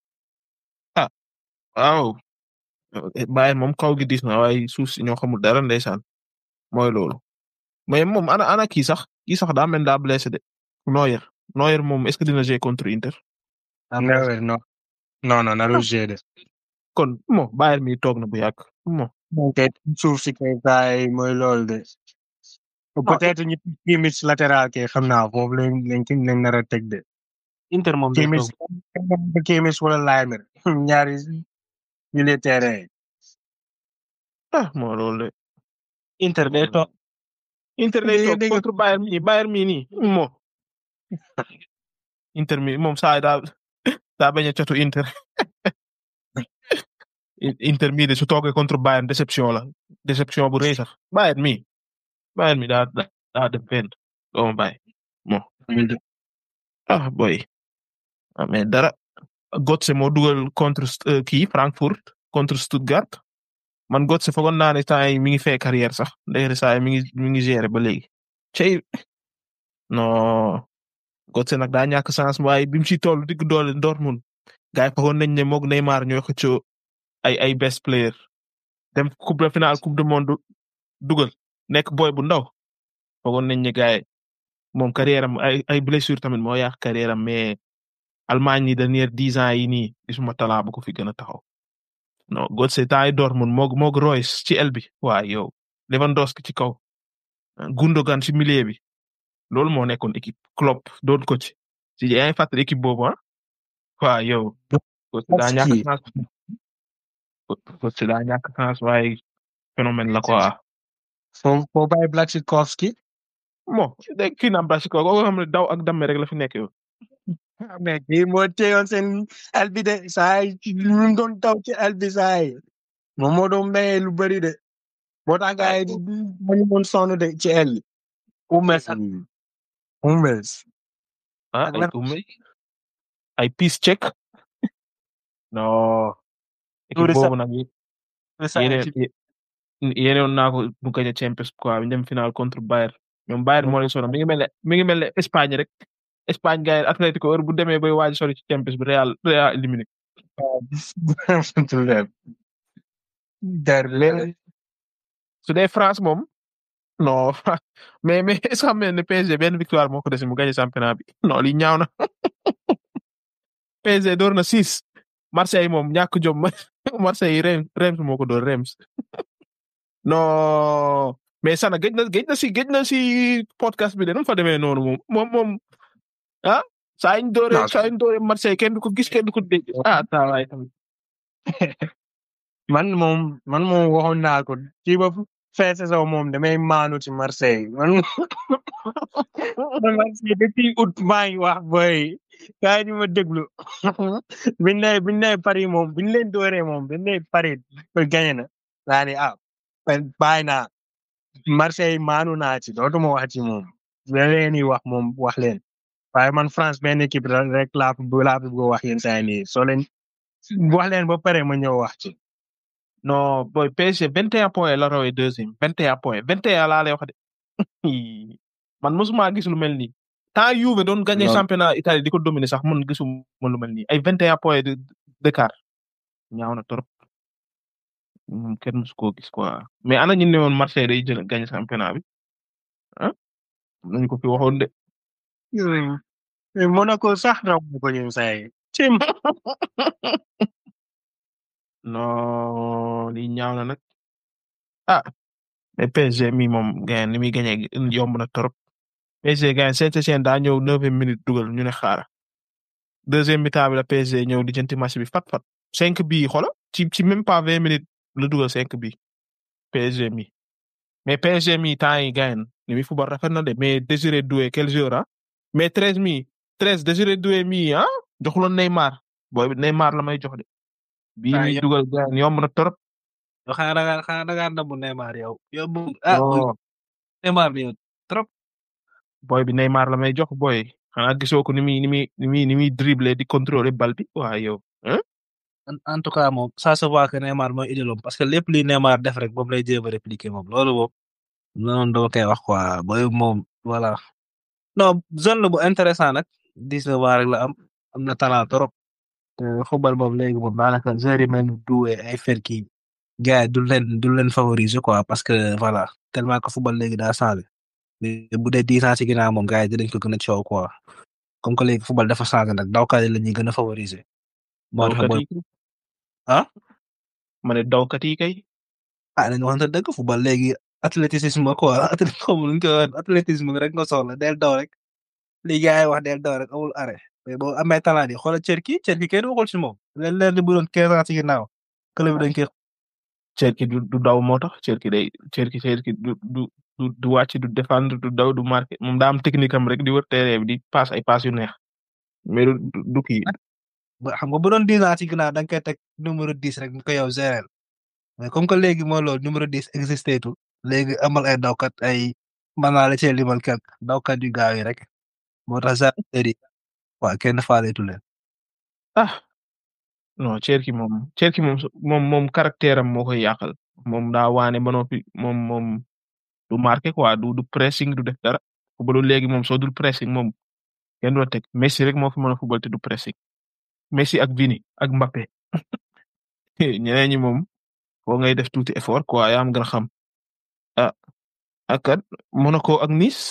waaw Bayern moom kaw gi dis na waaye suuf si ñoo xamul dara ndeysaan mooy loolu mais moom ana ana kii sax kii sax daa mel daa blessé de Neuer Neuer moom est-ce que dina jouer contre Inter non non non non naru jouer de kon mo Bayern mi toog na bu yàgg mo ok suuf si kay saay mooy loolu de peut-être ñu Kimmich latéral kay xam naa foofu lañ lañ ki lañ nar a teg de Inter moom day Kimmich toog Kimmich wala Laimer ñaari milieu terrain ah moo loolu de Inter day toog Inter day Dégg- toog dégg- contre Bayern mi Bayern mi nii mo Inter mi moom saa yi daa daa bañ a catu Inter Inter mi de su toogee contre Bayern déception la déception bu rëy sax Bayern mi Bayern mi daa daa daa dem fenn doo ma bàyyi mo ah boy ah mais dara Götze moo dugal contre euh, kii Frankfurt contre Stuttgart man Götze foogoon naa ne temps yi mi ngi fee carrière sax ndeyre saa yi mi ngi mi ngi gérer ba léegi cey non Götze nag daa ñàkk chance waaye bi mu ci toll digg doole Dortmund gars yi foogoon nañ ne moog Neymar ñooy xëccoo ay ay best player dem coupe de finale coupe du monde dugal nekk boy bu ndaw foogoon nañ ne gars yi moom carrière am ay ay blessure tamit moo yàq carrière am mais Allemagne yi dernière dix ans yi nii gisuma talent bu ko fi gën a taxaw non Götze temps yi Dortmund moog moog Royce ci el bi waa yow Lewandowski ci kaw Gundogan ci milieu bi loolu moo nekkoon équipe Klopp doon ko ci si yaa ngi fàttali équipe boobu ah waa yow Götze daa ñàkk Kii. chance Götze daa ñàkk chance waaye phénomène la quoi foo foo bàyyi Blaszczykowski bon dégg kii naam Blasiko koo xam ne daw ak damme rek la fi nekk yow mais kii moo teyoon seen el bi de saa yi ñu doon taw ci el bi saa yi moom moo doon maye lu bëri de moo tax gars yi dañu doon sonn de ci el bi. Hummels ak Hummels. ah Ak ay lan- umme ay piece check non équipe Touré sax- boobu nag saa yéene ci yéene woon naa ko mu gañ a Champions quoi bi dem final contre Bayern ñoom Bayern moo leen sonal mi ngi mel ne mi ngi mel ne Espagne rek Espagne gars yi Atlético heure bu demee bay waaj sori ci Champions bi Real Real éliminé derby su dee France moom non mais mais est-ce que xam ngeen ne PSG benn victoire moo ko dese mu gagné championnat bi non li ñaaw na PSG door na six Marseille moom ñàkk jom Marseille Reims Reims moo ko door Reims non mais sana gëj na gëj na si gëj na si podcast bi de nu mu fa demee noonu moom moom moom ah saa ñu doore Non, saa ñu doore Marseille kenn du ko gis kenn du ko dégg ah tawaay tamit man moom man moom waxoon naa ko kii ba fin saison moom damay maanu ci Marseille man man Marseille depuis août maa ngi wax boy kaay di ma déglu biñ ne biñ ne Paris moom biñ leen dooree moom biñ ne Paris ba gagné na laa ne ah ben bàyyi naa Marseille maanu naa ci dootuma wax ci moom la leen di wax moom wax leen waaye man France benn équipe la rek laa fi laa fi bëgg a wax yéen saa yi nii soo leen wax leen ba pare ma ñëw wax ci. non boy PSG 21 points la rawee deuxième 21 points 21 laa lay wax de man mosuma gis lu mel nii tant Juve doon gagné Non. championnat Italie di ko dominer sax man gisuma lu mel nii ay 21 points de d'écart ñaaw na trop moom kenn mosu koo gis quoi mais ana ñu ne woon Marseille day jël gagné championnat bi ah nañu ko fi waxoon de mais Monaco sax raw na ko yéen saa yi. Tim. non lii ñaaw na nag ah mais PSG mi moom gagné ni muy gagné yomb na trop PSG gagné Saint-Étienne daa ñëw neuvième minute dugal ñu ne xaara deuxième mi-temps bi la PSG ñëw di jënti match bi fat fat cinq bii xola ci ci même pas vingt minutes la dugal cinq bii PSG mi mais PSG mi temps yi gagné ni muy football rafet na de mais Désiré Doué quel joueur ah mais treize mi treize Désiré Doué mi ah joxuloon Neymar booy bi Neymar la may jox de bii Ah, mi yow- dugal gagné yomb na trop yow xanaa da ngaa xanaa da ngaa namm Neymar yow. yow bu ah non Neymar bi yow trop. boy bi Neymar la may jox boy xanaa gisoo ko ni muy ni muy ni muy ni muy dribbler di contrôler bal bi waa yow hein en en tout cas moom ça se voit que Neymar mooy idélam parce que lépp li Neymar def rek moom lay jéem a répliquer moom loolu moom noonu dama koy wax quoi booy moom voilà. non zone la bu intéressant nag dix-neuf ans rek la am am na talent trop te football moom léegi moom daanaka joueurs yi mel ni Doué ay Fekir gars yi du leen du leen favoriser quoi parce que voilà tellement que football léegi daa changé mais bu dee dix ans ci ginnaaw moom gars yi dinañ ko gën a coow quoi comme que léegi football dafa changé nag dawkat yi la ñuy gën a favoriser. moo tax dawkat booy yi kay ah ma ne dawkat yi kay ah nañu waxante dëgg football léegi athlétisme quoi athlétisme xaw ma nu ñu koy waxee athlétisme rek nga soxla del daw rek li gars yi wax del daw rek amul arrêt mais boo amee talent yi xoolal Cherki Cherki kenn waxul ci moom leen leen di bu doon quinze ans ci ginnaaw club bi dañ koy Cherki du du daw moo tax Cherki day Cherki Cherki du du du du wàcc du défendre du daw du marqué moom daa am technique am rek di wër terrain bi di passe ay passe yu neex mais du du du kii ba xam nga bu doon dix ans ci ginnaaw da nga koy teg numéro dix rek ñu ko yow gérer mais comme que léegi mooy loolu numéro dix existé tout léegi amal ay dawkat ay mën naa la cee limal quelque dawkat yu gaaw yi rek moo tax gendarmerie yi waa kenn faaleetu leen. ah non Cherki moom Cherki moom su- moom moom caractère am moo koy yàqal moom daa waane ba noppi moom moom du marqué quoi du du pressing du def dara footballu léegi moom soo dul pressing moom kenn du la teg Messi rek moo fi mën a football te du pressing Messi ak Vini ak Mbappé ñeneen ñi moom foo ngay def tuuti effort quoi yaa am gën a xam ah ak kat Monaco ak Nice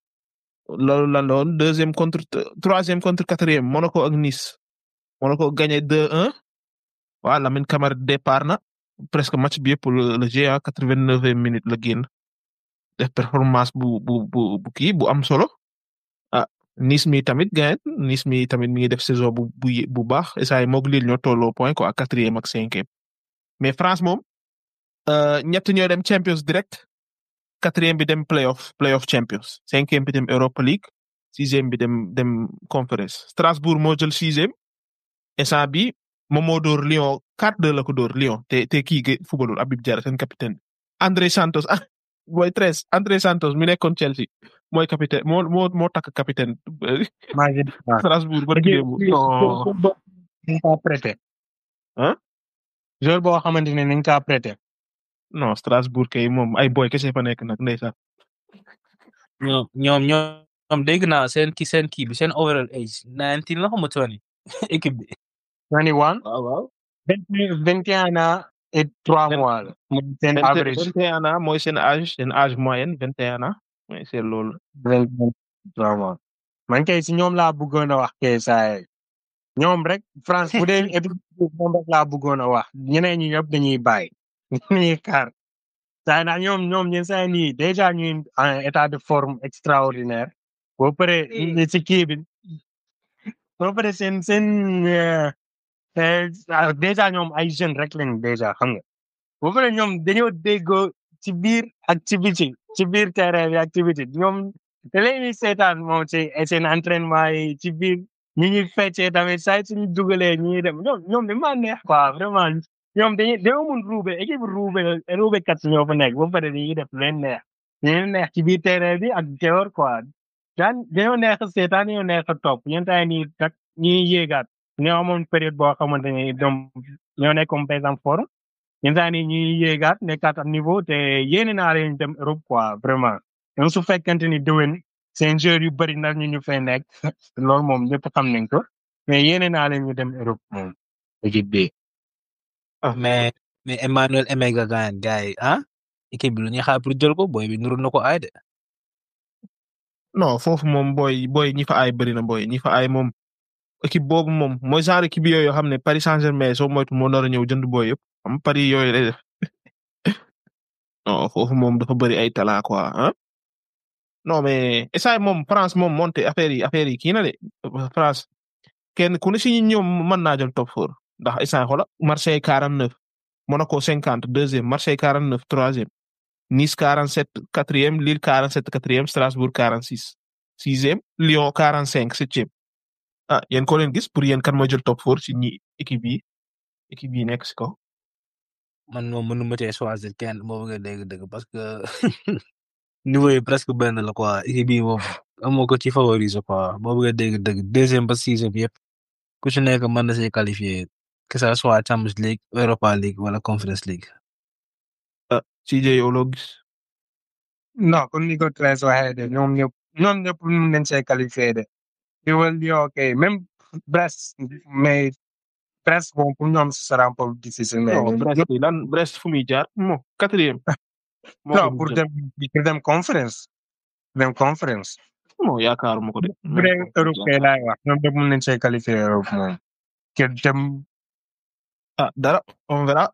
loolu lan la woon deuxième contre troisième contre quatrième Monaco ak Nice Monaco gagné 2-1 waa Lamine Camara départ na presque match bi yëpp le le GA quatre-vingt-neuvième minute la génn def performance bu bu bu bu kii bu am solo ah Nice mi tamit gagné Nice mi tamit mi ngi def saison bu bu ye- bu baax saa yi moog Lille ñoo tolloo point quoi quatrième ak cinquième mais France moom euh, ñett ñoo dem Champions direct quatrième bi dem playoff playoff Champions cinquième bi dem Europa League sixième bi dem dem Conference Strasbourg moo jël sixième instant bi moom moo dóor Lyon 4-2 la ko dóor Lyon te te kii ge footballul Habib Diarra seen capitaine bi André Santos ah mooy treize André Santos mi nekkoon Chelsea mooy capitaine moo moo moo takk capitaine maa ngi waaw. Strasbourg ba démb non nañ kaa prêté. Hein? joueur boo xamante ne nañ kaa prêté. non Strasbourg kay moom ay boy kese fa nekk nag ndeysaan ñoom ñoom ñoom dégg naa seen ki seen kii bi seen overall age nineteen la xamu twenty équipe bi 21 waaw waaw. 21 ans et 3 Vingt- mois la mooy seen vingt average vingt et un ans mooy seen âge seen âge moyenne vingt et un ans mooy c'est loolu. 23 mois man kay si ñoom laa bëggoon a wax kay saa ñoom rek France bu dee équipe bi ñoom rek laa bëggoon a wax ñeneen ñi ñëpp dañuy bàyyi dañuy xaar saa ndax ñoom ñoom ñen saa nii déjà ñuy en état de forme extraordinaire boo paree si kii bi boo paree seen seen euh, euh, ah, déjà ñoom ay jeunes rek lañ déjà xam nga boo paree ñoom dañoo déggoo ci biir ak ci biti ci biir terrain bi ak ci biti ñoom te léegi seetaan moom ci seen entraînement yi ci biir ñi ñuy feccee tamit saa yu suñu dugalee ñi dem ñoom ñoom dañu maa neex quoi vraiment ñoom dañuy dañoo mun ruube équipe ruube ruube kat ñoo fa nekk ba pare dañuy def lu leen neex lu leen neex ci biir terrain bi ak dehors quoi daan dañoo neex a seetaan dañoo neex a topp yenn saa yi nii nag ñuy yéegaat ñoo amoon période boo xamante ne ñoom ñoo nekkoon par exemple forme yenn saa yi nii ñuy yéegaat nekkaat am niveau te yéene naa leen dem Europe quoi vraiment même su fekkente ni déwén seen joueurs yu bëri nag ñu ñu fay nekk loolu moom ñëpp xam nañ ko mais yéene naa leen ñu dem Europe moom équipe bi. mais mais Emmanuel Emega Gane gars yi ah équipe bi lu ñuy xaar pour jël ko booy bi nuru na ko ay de. non foofu moom booy booy ñi fa ay bëri na booy ñi fa ay moom équipe boobu moom mooy genre équipe yooyu yoo xam ne Paris Saint-Germain soo moytu moo nar a ñëw jënd booy yëpp xam Paris yooyu lay def non foofu moom dafa bëri ay talent quoi ah non mais essay moom France moom monté affaire yi affaire yi kii na de France kenn ku ne si ñoom mën naa jël top four ndax essay xola Marseille 49 Monaco 50 deuxième Marseille 49 troisième Nice 47 quatrième Lille 47 quatrième Strasbourg 46 sixième Lyon 45 septième ah yéen ko leen gis pour yéen kan mooy jël top four ci ñi équipe yi équipe yi nekk si kaw man moom mënu ma cee choisir kenn moo bëgg a dégg dëgg parce que niveau yi presque benn la quoi équipe bi moom amoo ko ci favoriser quoi boo bëgg a dégg dëgg deuxième ba sixième yëpp ku ci nekk mën na see qualifié que ça soit Champions League Europa League wala Conference League. ah CJ yow loo gis non comme ni ko Thérèse waxee de ñoom ñëpp ñoom ñëpp mun nañ see qualifié de. di wal Lyon ok même Brest mais Brest bon pour ñoom ce sera un peu difficile mais. non Brest yi lan Brest fu muy jaar mo quatrième moo non ko pour jël. dem pour dem conférence dem conférence. non yaakaaruma ko de bu dee Europe kay laay wax ñoom ñëpp mun nañ see qualifié Europe moom. ke dem ah dara on verra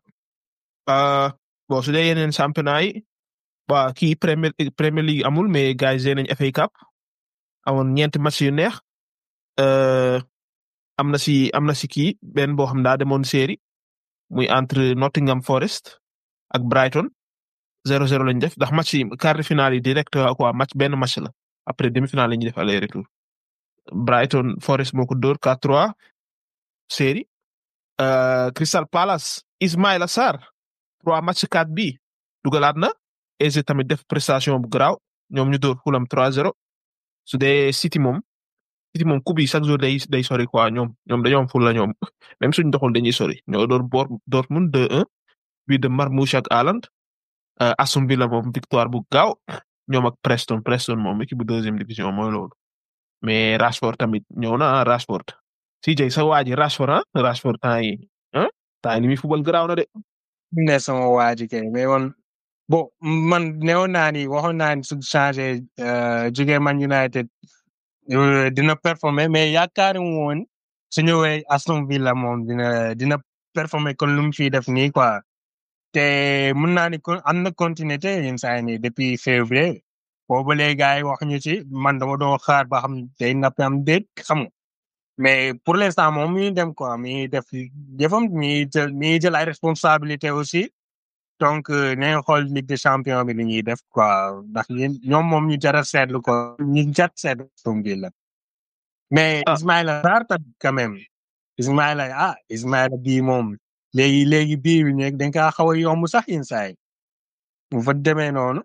ah bon su dee yeneen championnat yi waa kii Premier Premier League amul mais gars yi nañ FA Cup amoon ñeenti match yu neex euh, am na si am na si kii benn boo xam daa demoon série muy entre Nottingham Forest ak Brighton 0-0 lañ def ndax match yi quart de finale yi direct quoi match benn match la après demi finale la ñuy def aller retour Brighton Forest moo ko dóor 4-3 série euh, Crystal Palace Ismaïla Sarr trois match 4 bi dugalaat na AZ tamit def prestation bu garaaw ñoom ñu dóor Fulham 3-0 su dee City moom City moom coupe yi chaque jour day day sori quoi ñoom ñoom dañoo am ful la ñoom même suñ doxul dañuy sori ñoo door Bor Dortmund 2-1 bii de Marmoush ak Haaland euh, Aston Villa moom victoire bu gaaw ñoom ak Preston Preston moom équipe bu deuxième division mooy loolu mais Rashford tamit ñëw na ah Rashford CJ sa waa ji Rashford ah Rashford temps yi ah temps yi ni muy football garaaw na de ne sama waa ji kay mais man bon man newoon naa ni waxoon naa ni su changé jóge Man United euh, dina performer mais yaakaari woon su ñëwee Aston Villa moom dina dina performer kon lu mu fiy def nii quoi te mun naa ni kon am na continuité yenn saa yi nii depuis février boobu léegi gars yi wax ñu ci man dama doon xaar ba xam day napp am déet xam nga mais pour l'instant moom mi ngi dem quoi mi ngi def jëfam mi ngi jël mi ngi jël ay responsabilité aussi donc euh, nañ xool Ligue des champions bi li ñuy def quoi ndax yéen ñoom moom ñu jar a seetlu ko ñu jar seetlu Aston Villa mais Ah. Ismaïla Sarr tamit quand même Ismaïla ah Ismaïla bii moom léegi léegi bii bi nekk dañ kaa xaw a yomb sax yenn saa yi bu fa demee noonu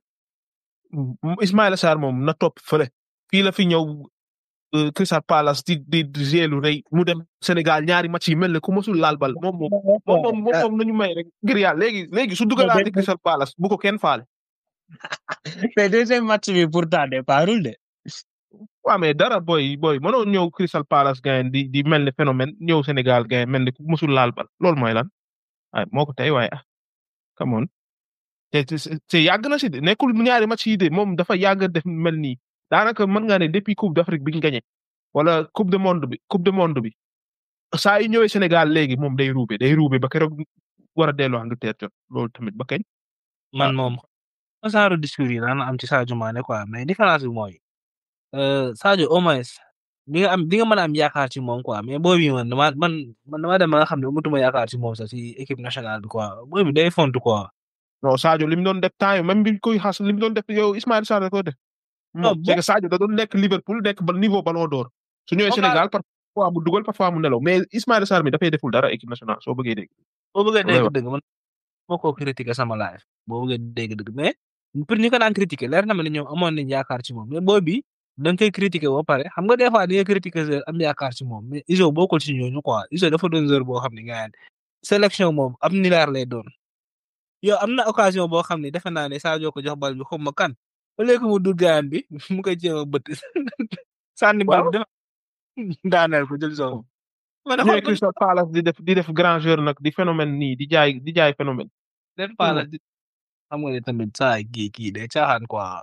M- Ismaïla Sarr moom na topp fële fii la fi ñëw euh, Crystal Palace di di di jouer lu rëy mu dem Sénégal ñaari match yi mel ne ku mosul laal bal moom moom moom moom moom moom nañu may rek ngir yàlla léegi léegi su dugalaatee Crystal Palace bu ko kenn faale mais deuxième match bi pourtant départul de waaw mais dara boy boy mënoo ñëw Crystal Palace gayen di di mel ni phénomène ñëw Sénégal gayen mel ni ku musul laal bal loolu mooy lan ay moo ko tey waaye ah come on te te te yàgg na si de nekkul ñaari match yi de moom dafa yàgg def mel nii daanaka mën nga ne depuis coupe d'Afrique bi ñu gagné wala coupe du monde bi coupe du monde bi saa yu ñëwee Sénégal léegi moom day ruube day ruube ba keroog war a delloo Angleterre jot loolu tamit ba kañ. man moom genre discours yi daan am ci Sadio Mané quoi mais différence bi mooy euh, Sadio au moins di nga am di nga mën a am yaakaar ci moom quoi mais boobu man dama man man dama dem ba nga xam ne amatuma yaakaar ci moom sax ci équipe nationale bi quoi boobu day font quoi. non Sadio li mu doon def temps yi même bi koy xas li mu doon def yow Ismaïla Sarr da ko def. Non, moom c'est que Sadio da doon nekk Liverpool nekk ba niveau ballon d'or su ñëwee Moom Sénégal parfois mu dugal parfois mu nelaw mais Ismaïla Sarr mi dafay deful dara équipe nationale soo bëggee dégg. boo bëggee Loolay dégg wax. dëgg man moo ko critiquer sama live boo bëggee dégg dëgg mais pour ñu ko daan critiquer leer na ma ne ñoom amoon nañ yaakaar ci moom mais boobu bi da nga koy critiquer ba pare xam nga des fois di nga critiquer joueur am yaakaar ci moom mais Iso bokkul ci ñooñu quoi Iso dafa doon joueur boo xam ne nga sélection moom am nilaar lay doon yow am na occasion boo xam ne defe naa ne Sadio ko jox bal bi xaw ma kan ba léegi mu dul gaayan bi mu koy jéem a bëtt sànni bal bi def daaneel ko jël soo ma ne ñëwee xool Crystal Palace di def di def grand joueur nag di phénomène nii di jaay di jaay phénomène. leen faala di xam nga ne tamit saa kii kii day caaxaan quoi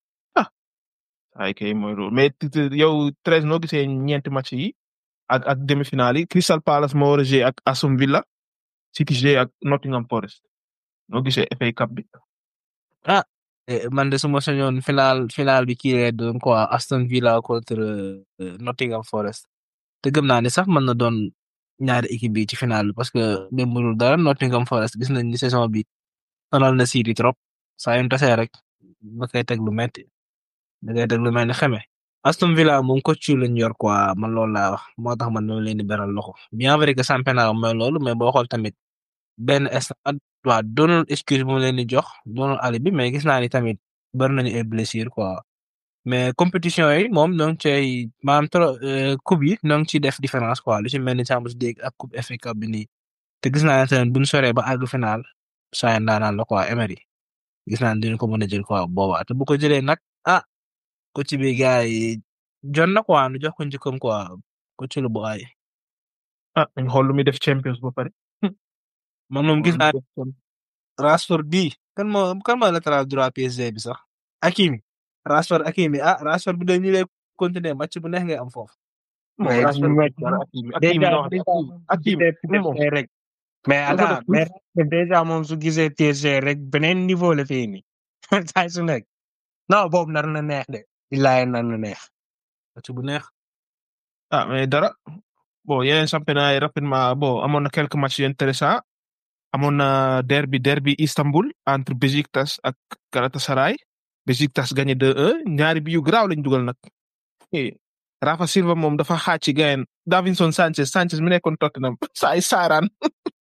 ay kay mooy loolu mais t- t- yow treize noo gisee ñeenti match yi ak ak demi-finale yi Crystal Palace moo war a jouer ak Aston Villa City jouer ak Nottingham Forest noo gisee FA Cup bi. Eh, man de suma sañoon final final bi kii lay doon quoi Aston Villa contre euh, Nottingham Forest te gëm naa ne sax mën na doon ñaari équipe bi ci final bi parce que même bu dul dara Nottingham Forest gis nañ ni saison bi sonal na City trop saa yu ñu tasee rek da koy teg lu metti da koy teg lu mel ni xeme Aston Villa moom coach lañ yor quoi man loolu laa wax moo tax man ñoo leen di beral loxo bien vrai que championnat mooy loolu mais boo xool tamit benn instant waa doonul excuse bu mu leen di jox doonul alibi mais gis naa ni tamit bari nañu ay blessure quoi mais compétition yi moom ñoo ngi cay maanaam trop coupe yi ñoo ngi ciy def différence quoi lu ci mel ni Champions League ak coupe FA Cup bi nii te gis naa ne tamit bu ñu soree ba àgg final saa yi ndaanaan la quoi Emery gis naa ne dinañ ko mën a jël quoi boobaa te bu ko jëlee nag ah coach bi gars yi jot na quoi nu jox ko njëkkam quoi coach lu bu ay ah dañ xool lu muy def Champions ba pare. man moom gis naa Rashford bii kan moo kan moo latéral droit PSG bi sax Hakimi Rashford Hakimi ah Rashford bi de ñu lay continuer match bu neex ngay am foofu. moom Ouais, Rashford mais- dara Hakimi déjà Hakimi non déjà Hakimi gisee moom PSG rek mais Dafa def attends mais Rashford déjà moom su gisee PSG rek beneen niveau la fii nii saa su nekk non boobu nar na neex de billaay nar na neex match bu neex. ah mais dara bon yeneen championnat yi rapidement bon amoon na quelques matchs yu intéressants amoon na derby derby Istanbul entre Besiktas ak Galatasaray Besiktas gagné 2-1 ñaari bi yu garaaw lañ dugal nag Eh, Rafa Silva moom dafa xaaj ci gayen Davinson Sanchez Sanchez mi nekkoon Tottenham saa ay saaraan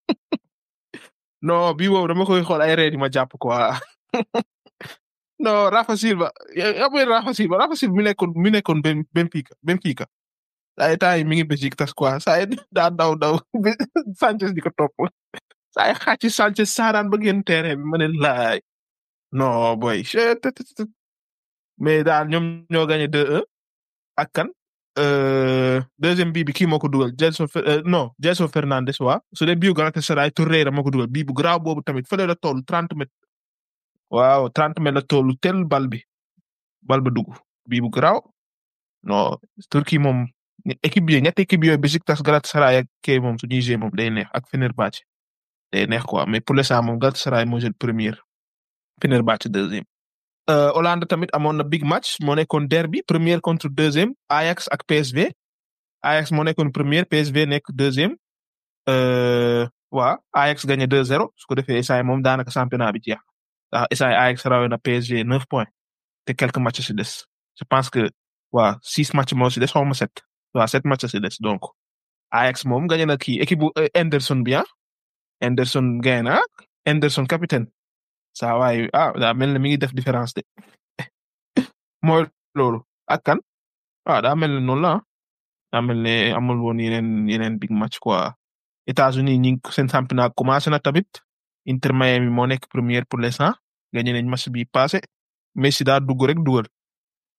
non bii boobu dama koy xool ay ree di ma jàpp quoi non Rafa Silva ya mooy Rafa Silva Rafa Silva mi nekkoon mi nekkoon Ben Benfica Benfica saa yi temps yi mi ngi Besiktas quoi saa yi daa daw daw Sanchez di ko topp saa yi xaaj ci Sanchez saaraan ba génn terrain bi ma ne laay non boy chut, tut, tut, tut. mais daal ñoom ñoo gagné 2-1 ak kan euh, deuxième bii bi kii moo ko dugal Gelson Fer- euh, non Gelson Fernandes waa su dee bii Galatasaray Torreira moo ko dugal bii bu garaaw boobu tamit fële la toll 30 mètres waaw 30 mètres la toll tel bal bi bal ba dugg bii bu garaaw non Turquie moom équipe bi ñetti équipe yooyu Besiktas Galatasaray ak kii moom su ñuy jouer moom day neex ak Fenerbahçe day neex quoi mais pour l'instant moom Galatasaray moo jël première Fenerbahçe deuxième. Euh, Hollande tamit amoon na big match moo nekkoon derby première contre deuxième Ajax ak PSV Ajax moo nekkoon première PSV nekk deuxième euh, waa Ajax gagné 2-0 su ko defee essay moom daanaka championnat bi jeex ndax essay Ajax rawee na PSG 9 points te quelques matchs si des je pense que waa six matchs moo si des xaw ma sept waa sept matchs si des donc Ajax moom gagné na kii équipe bu euh, Henderson bi ah Henderson gagné na Henderson capitaine saa waay ah daa mel ne mi ngi def différence de mooy loolu ak kan ah daa mel ne noonu la ah daa mel ne amul woon yeneen yeneen big match quoi États-Unis ñi ngi seen championnat commencé na tamit Inter Miami moo nekk première pour l'instant gagné nañ match bi passé Messi daa dugg rek dugal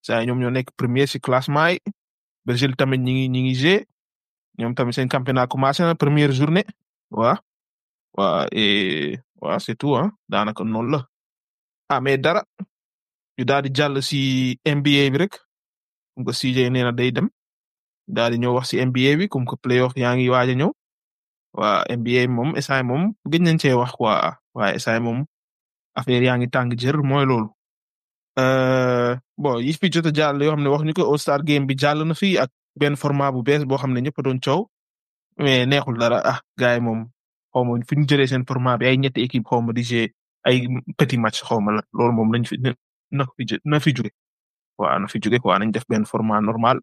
saa ñoom ñoo nekk premier si classement yi Brésil tamit ñi ngi ñi ngi G ñoom tamit seen championnat commencé na première journée waa waa et waa c'est tout ah daanaka noonu la ah mais dara ñu daal di jàll si NBA bi rek comme que CJ nee na day dem daal di ñëw wax si NBA bi comme que playoff yaa ngi waaj a ñëw waa NBA moom instant moom gëj nañ cee wax quoi waaye instant moom affaire yaa ngi tàng jër mooy loolu. bon yi fi jot a jàll yoo xam ne wax ñu ko All Star game bi jàll na fi ak benn format bu bees boo xam ne ñëpp a doon coow mais neexul dara ah gars yi moom xaw ma fi ñu jëlee seen format bi ay ñetti équipe xaw ma di jouer ay petit match xaw ma la loolu moom lañ fi na fi na fi jóge waaw na fi jóge quoi nañ def benn format normal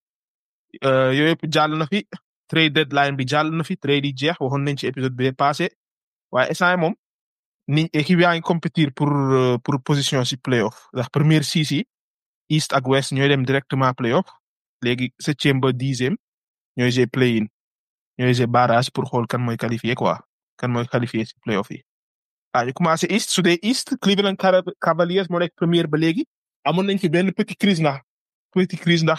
yooyu yëpp jàll na fi trade deadline bi jàll na fi trade yi jeex waxoon nañ ci épisode bi passé waaye instant moom ni équipe yaa ngi compétir pour pour position si playoff ndax première six yi east ak west ñooy dem directement playoff léegi septième ba dixième ñooy jee play in ñooy jee barrage pour xool kan mooy qualifié quoi kan mooy qualifié si playoff yi. ah ñu commencé east su dee east Cleveland Cavaliers moo nekk première ba léegi amoon nañ fi benn petit crise ndax petit crise ndax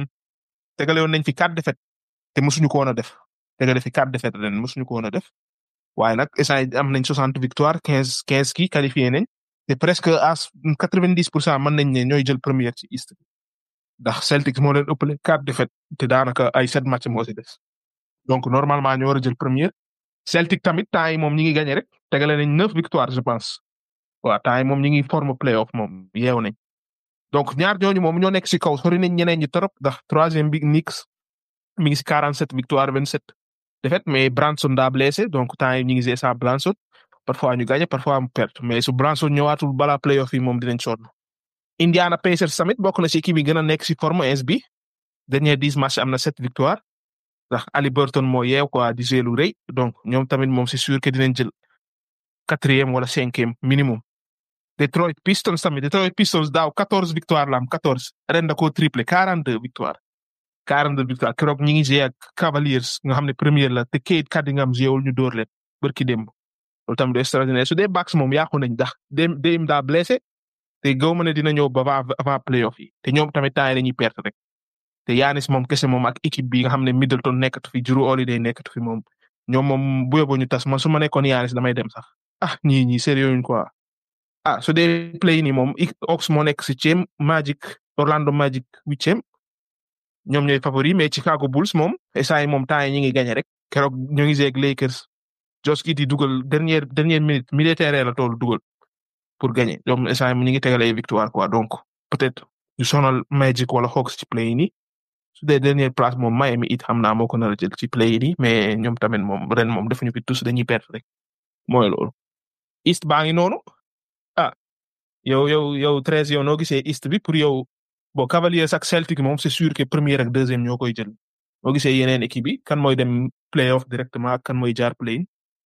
tegale woon nañ fi quatre défaites te mosuñu ko woon a def tegale fi quatre défaites ren mosuñu ko woon a def. waaye nag instant am nañ soixante victoire quinze quinze kii qualifié nañ te presque à quatre vingt dix pour cent mën nañ ne ñooy jël première ci East ndax Celtics moo leen ëppale quatre défaites te daanaka ay sept match moo si des donc normalement ñoo war a jël première Celtic tamit temps yi moom ñi ngi gagné rek tegale nañ neuf victoire je pense waaw temps yi moom ñi ngi forme playoff moom yeew nañ donc ñaar ñooñu moom ñoo nekk si kaw sori nañ ñeneen ñi trop ndax troisième bi Knicks mi ngi si quarante sept victoire vingt sept défaite mais Branson daa blessé donc temps yi ñu ngi sans Branson parfois ñu gagné parfois mu perte mais su Branson ñëwaatul balaa playoff yi moom dinañ sonn. Indiana Pacers tamit bokk na si équipe yi gën a nekk si forme ins bi dernier dix match am na sept victoire ndax Ali Burton moo yeew quoi di jouer lu rëy donc ñoom tamit moom c'est sûr que dinañ jël quatrième wala cinquième minimum. Detroit Pistons tamit Detroit Pistons daaw quatorze victoire la am quatorze ren da koo triplé quarante deux victoire. 42 victoire keroog ñi ngi joué ak Cavaliers nga xam ne première la te Cade Cunningham joué wul ñu door leen barki démb loolu tamit extraordinaire su dee Bucks moom yàqu nañ ndax dem dem daa blessé te gaw ma ne dina ñëw ba avant avant playoff yi te ñoom tamit temps yi dañuy perte rek te Yanis moom kese moom ak équipe bi nga xam ne Middleton nekkatu fi Jrue Holiday nekkatu fi moom ñoom moom bu yóbboo ñu tas man su ma nekkoon Yanis damay dem sax ah ñii ñii sérieux ñu quoi ah su dee play ni moom Hawks moo nekk septième Magic Orlando Magic huitième ñoom ñooy favori mais Chicago Bulls moom instant yi moom temps yi ñu ngi gagné rek keroog ñu ngi jeeg Lakers Josh Giddey dugal dernière dernière minute militaire la tool dugal pour gagner ñoom instant yi ñu ngi tegal ay victoire quoi donc peut-être ñu sonal Magic wala Hawks ci play ni su dee dernière place moom Miami it xam naa moo ko nar a jël ci play ni mais ñoom tamit moom ren moom defuñu fi tous dañuy perte rek mooy loolu. East baa ngi noonu ah yow yow yow treize yow noo gisee East bi pour yow. bon Cavaliers ak Celtic moom c'est sûr que première ak deuxième ñoo koy jël boo gisee yeneen équipe yi kan mooy dem playoff directement kan mooy jaar play.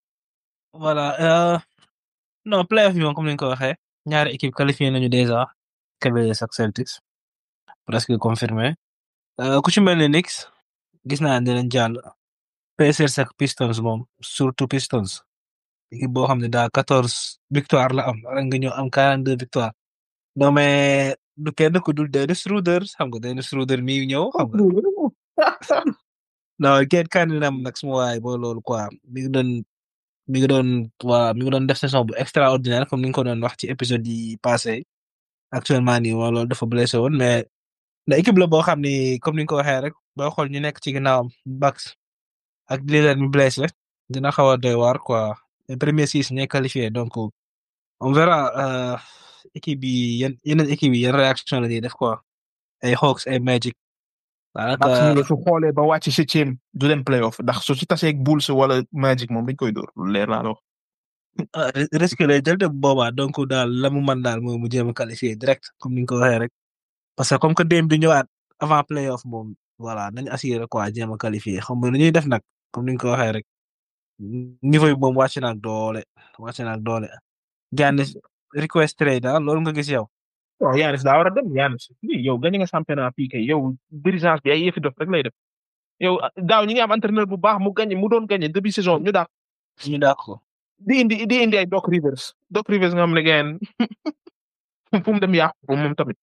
voilà non playoff bi moom comme ni nga ko waxee ñaari équipe qualifié nañu déjà Cavaliers ak Celtics presque confirmé ku ci mel ne Knicks gis naa ne dinañ jàll Pacers ak Pistons moom surtout Pistons équipe boo xam ne daa quatorze victoire la am rek nga ñëw am quarante deux victoire non mais du kenn ku dul Dennis Schroeder xam nga Dennis Schroeder mi ñëw xam nga non kenn kan nam nag suma waay boo loolu quoi mi ngi doon mi ngi doon waa mi ngi doon def saison bu extraordinaire comme ni nga ko doon wax ci épisode yi passé actuellement nii waa loolu dafa blessé woon mais la équipe la boo xam ni comme ni nga ko waxee rek boo xool ñu nekk ci ginnaawam Bucks ak Lillard mi blessé dina xaw a doy waar quoi les premiers six ñooy qualifié donc on verra équipe yi yan yeneen équipe yi yan réaction la ñuy def quoi ay Hawks ay Magic. daanaka su xoolee ba wàcc septième du dem playoff ndax su ci tasee ak Bulls wala Magic moom dañ koy dóor lu leer laa wax. risque lay jël de boobaa donc daal la mu mën daal mooy mu jéem a qualifié direct comme ni nga ko waxee rek parce que comme que démb di ñëwaat avant playoff moom voilà nañu assuré quoi jéem a qualifié xam nga lu ñuy def nag comme ni nga ko waxee rek niveau yi moom wàcc na ak doole wàcc na ak doole. Giannis request trade daal loolu nga gis yow. waaw Giannis daa war a dem Giannis lii yow gañ nga championnat fii kay yow dirigeance bi ay yëfi dof rek lay def yow daaw ñi ngi am entraîneur bu baax mu gañ mu doon gañe début saison ñu daax. ñu daax ko. di indi di indi ay Doc Rivers Doc Rivers nga xam ne ngeen fu mu dem yàqu moom tamit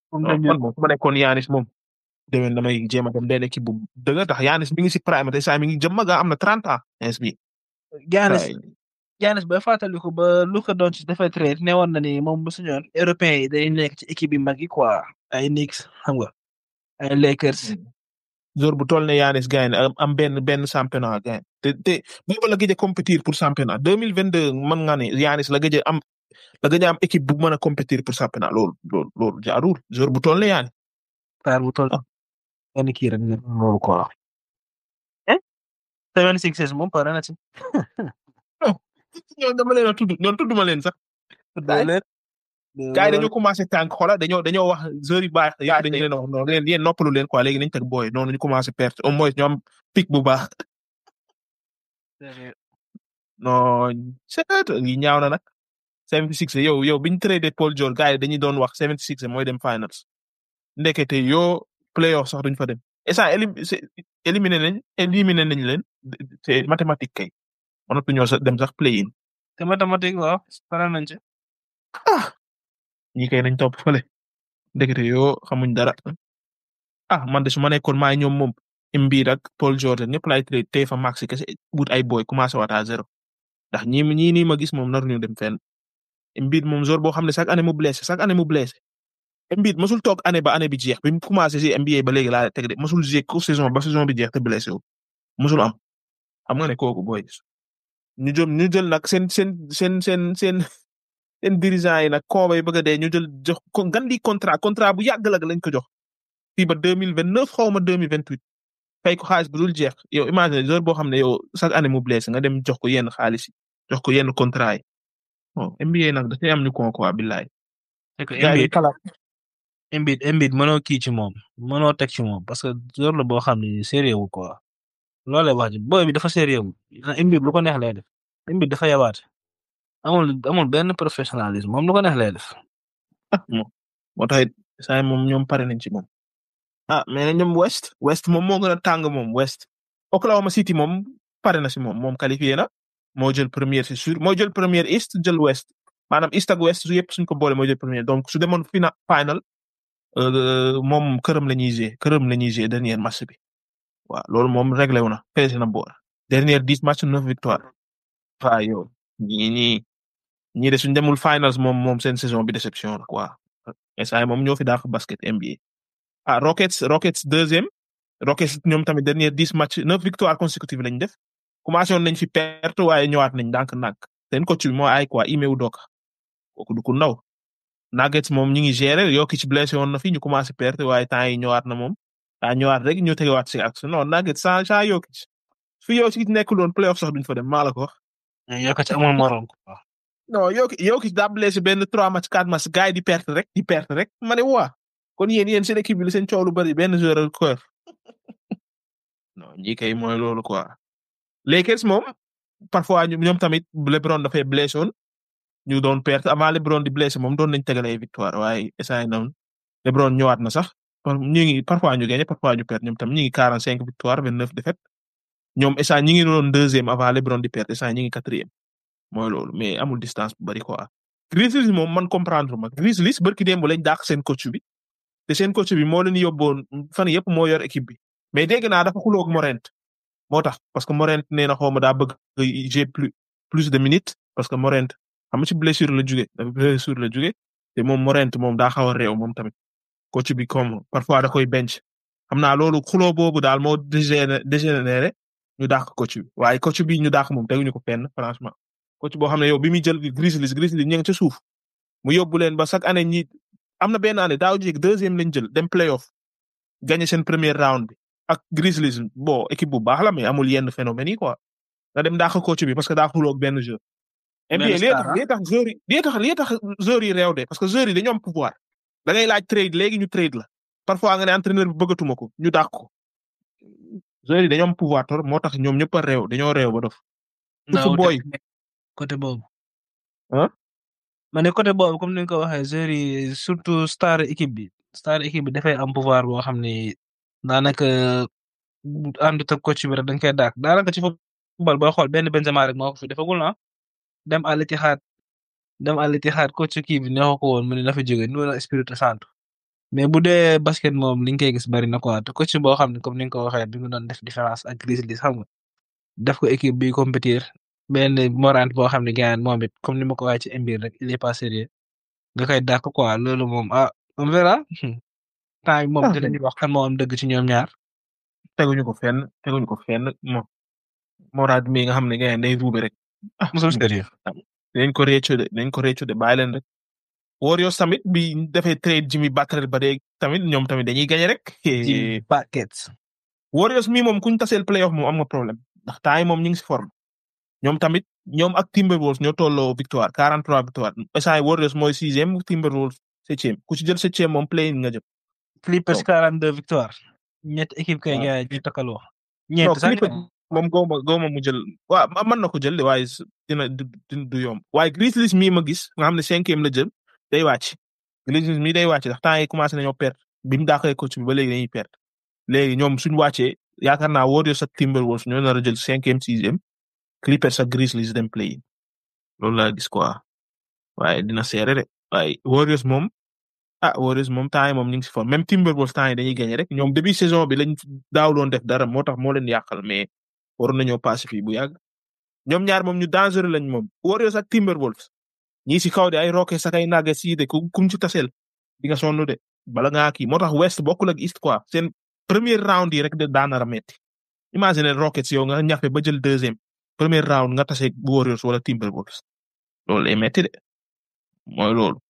moom non dañu man moom su ma nekkoon Yanis moom déwén damay jéem a dem benn équipe bu dëgg tax Yanis mi ngi si prime te saa mi ngi jëm mag am na 30 ans ins bi Giannis Ay, Giannis ba fàttaliku ba Luka Doncic dafay trade ne woon na ni moom bu suñoon européen yi day nekk ci équipe yi mag yi quoi ay Knicks xam nga ay Lakers joueur bu toll ne Yanis gagne am am benn benn championnat gagne te te boobu la gëj a compétir pour championnat 2022 mën nga ne Yanis la gëj a am la gëj a am équipe bu mën a compétir pour championnat loolu loolu loolu jaarul joueur bu toll ne Yanis Paar bu toll benn kii rek loolu quoi eh seven sixes moom pare na ci ñoom dama leen a tudd ñoom tudduma leen sax doo leen gars yi dañoo commencé tànk xola dañoo dañoo wax joueurs yu baax yaa dañu leen wax noonu leen yéen noppalu leen quoi léegi nañ teg booy noonu ñu commencé perte au moins ñoom pic bu baax non c'est yi ñaaw na nag 76 yow yow biñ tradé Paul George gars yi dañuy doon wax 76 mooy dem finals ndekete yoo playoff sax duñ fa dem et ça élim c'est éliminé nañ éliminé nañ leen c'est mathématique kay mënatuñoo sax dem sax play in te mathématique waaw pare nañ ci ñi kay nañ topp fële ndekete yoo xamuñ dara ah man de su ma nekkoon maa ñoom moom Embiid ak Paul George ñëpp laay trade tey fa max kese wut ay boy commencé waat à zéro ndax ñi ñii nii ma gis moom naruñu dem fenn Embiid moom joueur boo xam ne chaque année mu blessé chaque année mu blessé Embiid mosul toog année ba année bi jeex bi mu commencé si NBA ba léegi laa teg de mosul jouer ko saison ba saison bi jeex te blessé wu mosul am xam nga ne kooku boy ñu jëm ñu jël nag seen seen seen seen seen seen dirigeant yi nag kooba yi bëgg a dee ñu jël jox ko ngan di contrat contrat bu yàgg la lañ ko jox fii ba deux mille vingt neuf xaw ma deux mille vingt huit fay ko xaalis bu dul jeex yow imagine joueur boo xam ne yow chaque année mu blessé nga dem jox ko yenn xaalis yi jox ko yenn contrat yi bon NBA nag dafay am ñu ko quoi billaay. c'est que gars yi Embiid kalaat Embiid Embiid mënoo kii ci moom mënoo teg ci moom parce que joueur la boo xam ne sérieux wu quoi loolee wax ji boy bi dafa sérieux wu Embiid lu ko neex lay def Embiid dafa yabaate amul amul benn professionnalisme moom lu ko neex lay def ah moom moo tax it saa yi moom ñoom pare nañ ci moom. ah mais ñoom West West moom moo gën a tàng moom West Oklahoma City moom pare na si moom moom qualifié na moo jël première c'est sûr moo jël première East jël West maanaam East ak West su yëpp suñ ko boole moo jël première donc su demoon fina final euh, moom këram la ñuy jouer këram la ñuy jouer dernier match bi waaw loolu moom réglé wu na peese na boor dernière dix match neuf victoire waaw yow ñii ñii ñii de suñ demul finals moom moom seen saison bi déception la quoi instant moom ñoo fi daax basket NBA ah Rockets Rockets deuxième Rockets ñoom tamit dernière dix match neuf victoire consécutive lañ def commencé woon nañ fi perte waaye ñëwaat nañ ndànk-ndànk seen coach bi moo ay quoi Ime Udoka kooku du ku ndaw Nuggets moom ñu ngi gérer Jokic blessé woon na fi ñu commencé perte waaye temps yi ñëwaat na moom daa ñëwaat rek ñu tegewaat si ak non Nuggets sans sans Jokic su Jokic nekkul woon playoff sax duñ fa dem maa la ko wax. yokk ci amul morom quoi non Jokic Jokic daa blessé benn trois match quatre match gars yi di perte rek di perte rek ma ne waa kon yéen yéen seen équipe bi la seen coow lu bari benn joueur ko non ñi kay mooy loolu quoi. Lakers moom parfois ñu- ñoom tamit LeBron dafay blessé woon ñu doon perte avant LeBron di blessé moom doon nañ tegale ay victoire waaye essayé noonu LeBron ñëwaat na sax par ñu ngi parfois ñu gagné parfois ñu perte ñoom tam ñu ngi quarante cinq victoire vingt neuf défaite ñoom essayé ñi ngi doon deuxième avant LeBron di perte essayé ñi ngi quatrième mooy loolu mais amul distance bu bari quoi. Grizzlies moom man comprendre ma Grizzlies barki démb lañ dàq seen coach bi te seen coach bi moo leen yóbboon fan yëpp moo yor équipe bi mais dégg naa dafa xuloo ak Morent moo tax parce que Morent nee na xaw ma daa bëgg j'ai plus plus de minutes parce que Morent xam nga ci blessure la jóge dafa blessure la jóge te moom Morent moom daa xaw a réew moom tamit coach bi comme parfois da koy bench xam naa loolu xuloo boobu daal moo dégéné dégénéré ñu dàq coach bi waaye coach bi ñu dàq moom teguñu ko fenn franchement coach boo xam ne yow bi muy jël Grizzlies Grizzlies ñu ngi ca suuf mu yóbbu leen ba chaque année ñi am na benn année daaw jéeg deuxième lañ jël dem playoff gagné seen premier round bi ak Grizzlies bon équipe bu baax la mais amul yenn phénomène yi quoi nga dem dàq coach bi parce que daa xuloo ak benn jeu. Benn NBA lii star, tax lii tax joueurs yi lii tax lii tax joueurs yi réew de parce que joueurs yi dañoo am pouvoir da ngay laaj trade léegi ñu trade la parfois nga ne entraîneur bi bëggatuma ko ñu dàq ko joueurs yi dañoo am pouvoir tor moo tax ñoom ñëpp a réew dañoo réew ba dof surtout boy côté boobu. Hein? ma ne côté boobu comme ni nga ko waxee joueurs yi surtout star équipe bi star équipe bi dafay am pouvoir boo xam ni daanaka àndut ak coach bi rek dañ koy dàq daanaka ci football booy xool benn Benzema rek moo ko fi defagul na dem Al Ittihad dem Al Ittihad coach kii bi neexu ko woon mu ne na fa jóge Nuno Espirito Santo mais bu dee basket moom li nga koy gis bari na quoi te coach boo xam ne comme ni nga ko waxee bi mu doon def différence ak Grizzlies xam nga def ko équipe bi compétir benn Morant boo xam ne gars moom it comme ni ma ko waxee ci Embiid rek il est pas sérieux nga koy dàq quoi loolu moom ah on verra temps yi moom Ah, dinañu wax kan moo am dëgg ci ñoom ñaar. teguñu ko fenn teguñu ko fenn mo Morad mi nga xam ne gars day ruube rek ah mosul sérieux dañ ko réccu de dañ ko réccu de bàyyi leen rek Warriors tamit bi defee trade Jimmy Butler ba dee tamit ñoom tamit dañuy gagné rek ci paquets. Warriors mi moom kuñ taseel playoff moom am nga problème ndax temps yi moom ñu ngi si forme ñoom tamit ñoom ak Timberwolves ñoo tolloo victoire 43 victoire instant Warriors mooy sixième Timberwolves septième ku ci jël septième moom play nga jëm. Clippers Donc. 42 victoire ñett équipe kay waaw. gars yi ñu takkaloo. non ñeent sax Clippers moom góoma góoma mu jël waaw ma- mën na ko jël de waaye s- dina du du du yomb waaye Grizzlies mii ma gis nga xam ne cinquième la jël day wàcc Grizzlies mii day wàcc ndax temps yi commencé nañoo perdre bi mu daaxee coach bi ba léegi dañuy perdre léegi ñoom suñu wàccee yaakaar naa Warriors ak Timberwolves ñoo nar a jël cinquième sixième Clippers ak Grizzlies dem play in loolu laa gis quoi waaye dina seere de waaye Warriors moom ah Warriors moom temps yi moom ñu ngi si forme même Timberwolves temps yi dañuy gagné rek ñoom début saison bi lañ daaw doon def dara moo tax moo leen yàqal mais waroon nañoo passé fii bu yàgg ñoom ñaar moom ñu dangereux lañ moom Warriors ak Timberwolves ñii si kaw de ay Rockets ak ay Nuggets yi de ku kum ci taseel di nga sonn de bala ngaa kii moo tax West bokkul ak East quoi seen premier round yi rek de daanara metti imagine Rockets yow nga ñafe ba jël deuxième premier round nga tase Warriors wala Timberwolves loolu lay metti de mooy loolu.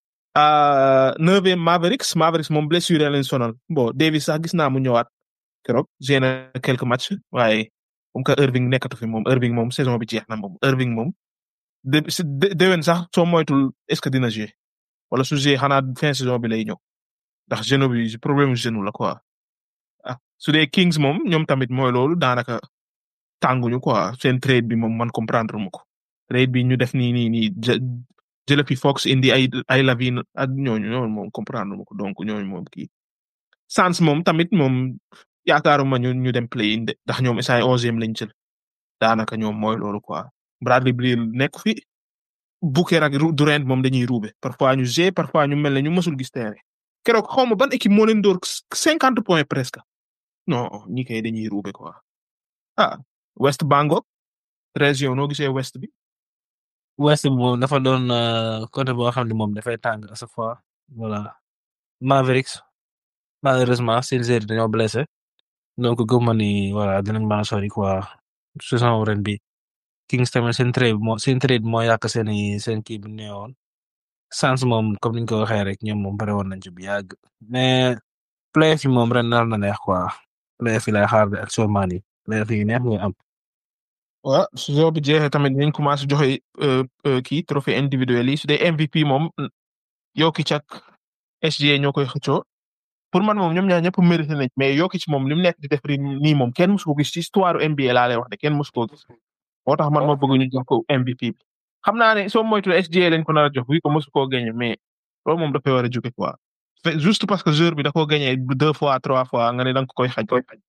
ah neuvième Mavericks Mavericks moom blessure leen sonal bon Davis sax gis naa mu ñëwaat keroog joué na quelques matchs waaye comme que Irving nekkatu fi moom Irving moom saison bi jeex na moom Irving moom de si de- déwén sax soo moytul est-ce que dina jouer wala su jouer xanaa fin saison bi lay ñëw ndax genou bi problème genou la quoi ah su dee Kings moom ñoom tamit mooy loolu daanaka tànguñu quoi seen trade bi moom man comprendre mu ko trade bi ñu def nii nii nii jë jële fi Fox indi ay ay Lavine ak ñooñu ñooñu moom comprendre mu ko donc ñooñu moom kii Suns moom tamit moom yaakaaruma ñu ñu dem play in de ndax ñoom essay onzième lañ jël daanaka ñoom mooy loolu quoi Bradley Beal nekk fi Booker ak Ru- Durant moom dañuy ruube parfois ñu g parfois ñu mel ne ñu mësul gis terrain keroog xaw ma ban équipe moo leen door cinquante points presque non ñi kay dañuy ruube quoi ah West Bangok région noo gisee West bi West bi moom dafa doon euh, côté boo xam ne moom dafay tàng à chaque fois voilà Mavericks malheureusement seen joueurs yi dañoo blessé donc gëm ma ni voilà dinañ mën a sori quoi saison ren bi Kings tamit seen trade moo seen trade moo yàq seen i seen kii bi ne woon Suns moom comme niñ ko waxee rek ñoom moom pare woon nañ ci bu yàgg mais playoff yi moom ren nar na neex quoi playoff yi lay xaar de actuellement nii playoff yi neex ngay am. waaw saison bi jeexee tamit dañ commencé joxe euh, euh, kii trophée individuel yi su dee MVP moom Jokic ak SGA ñoo koy xëccoo pour man moom ñoom ñaar ñëpp mérité nañ mais Jokic moom li mu nekk di def ri nii moom kenn musu ko gis ci histoire NBA laa lay wax de kenn musu ko gis moo tax man ma bëgg ñu jox ko MVP bi xam naa ne soo moytuwul SGA lañ ko nar a jox bi ko musu koo gagné mais loolu moom dafay war a jóge quoi Fait- juste parce que joueur bi da koo gagné deux fois trois fois nga ne da nga ko koy xaj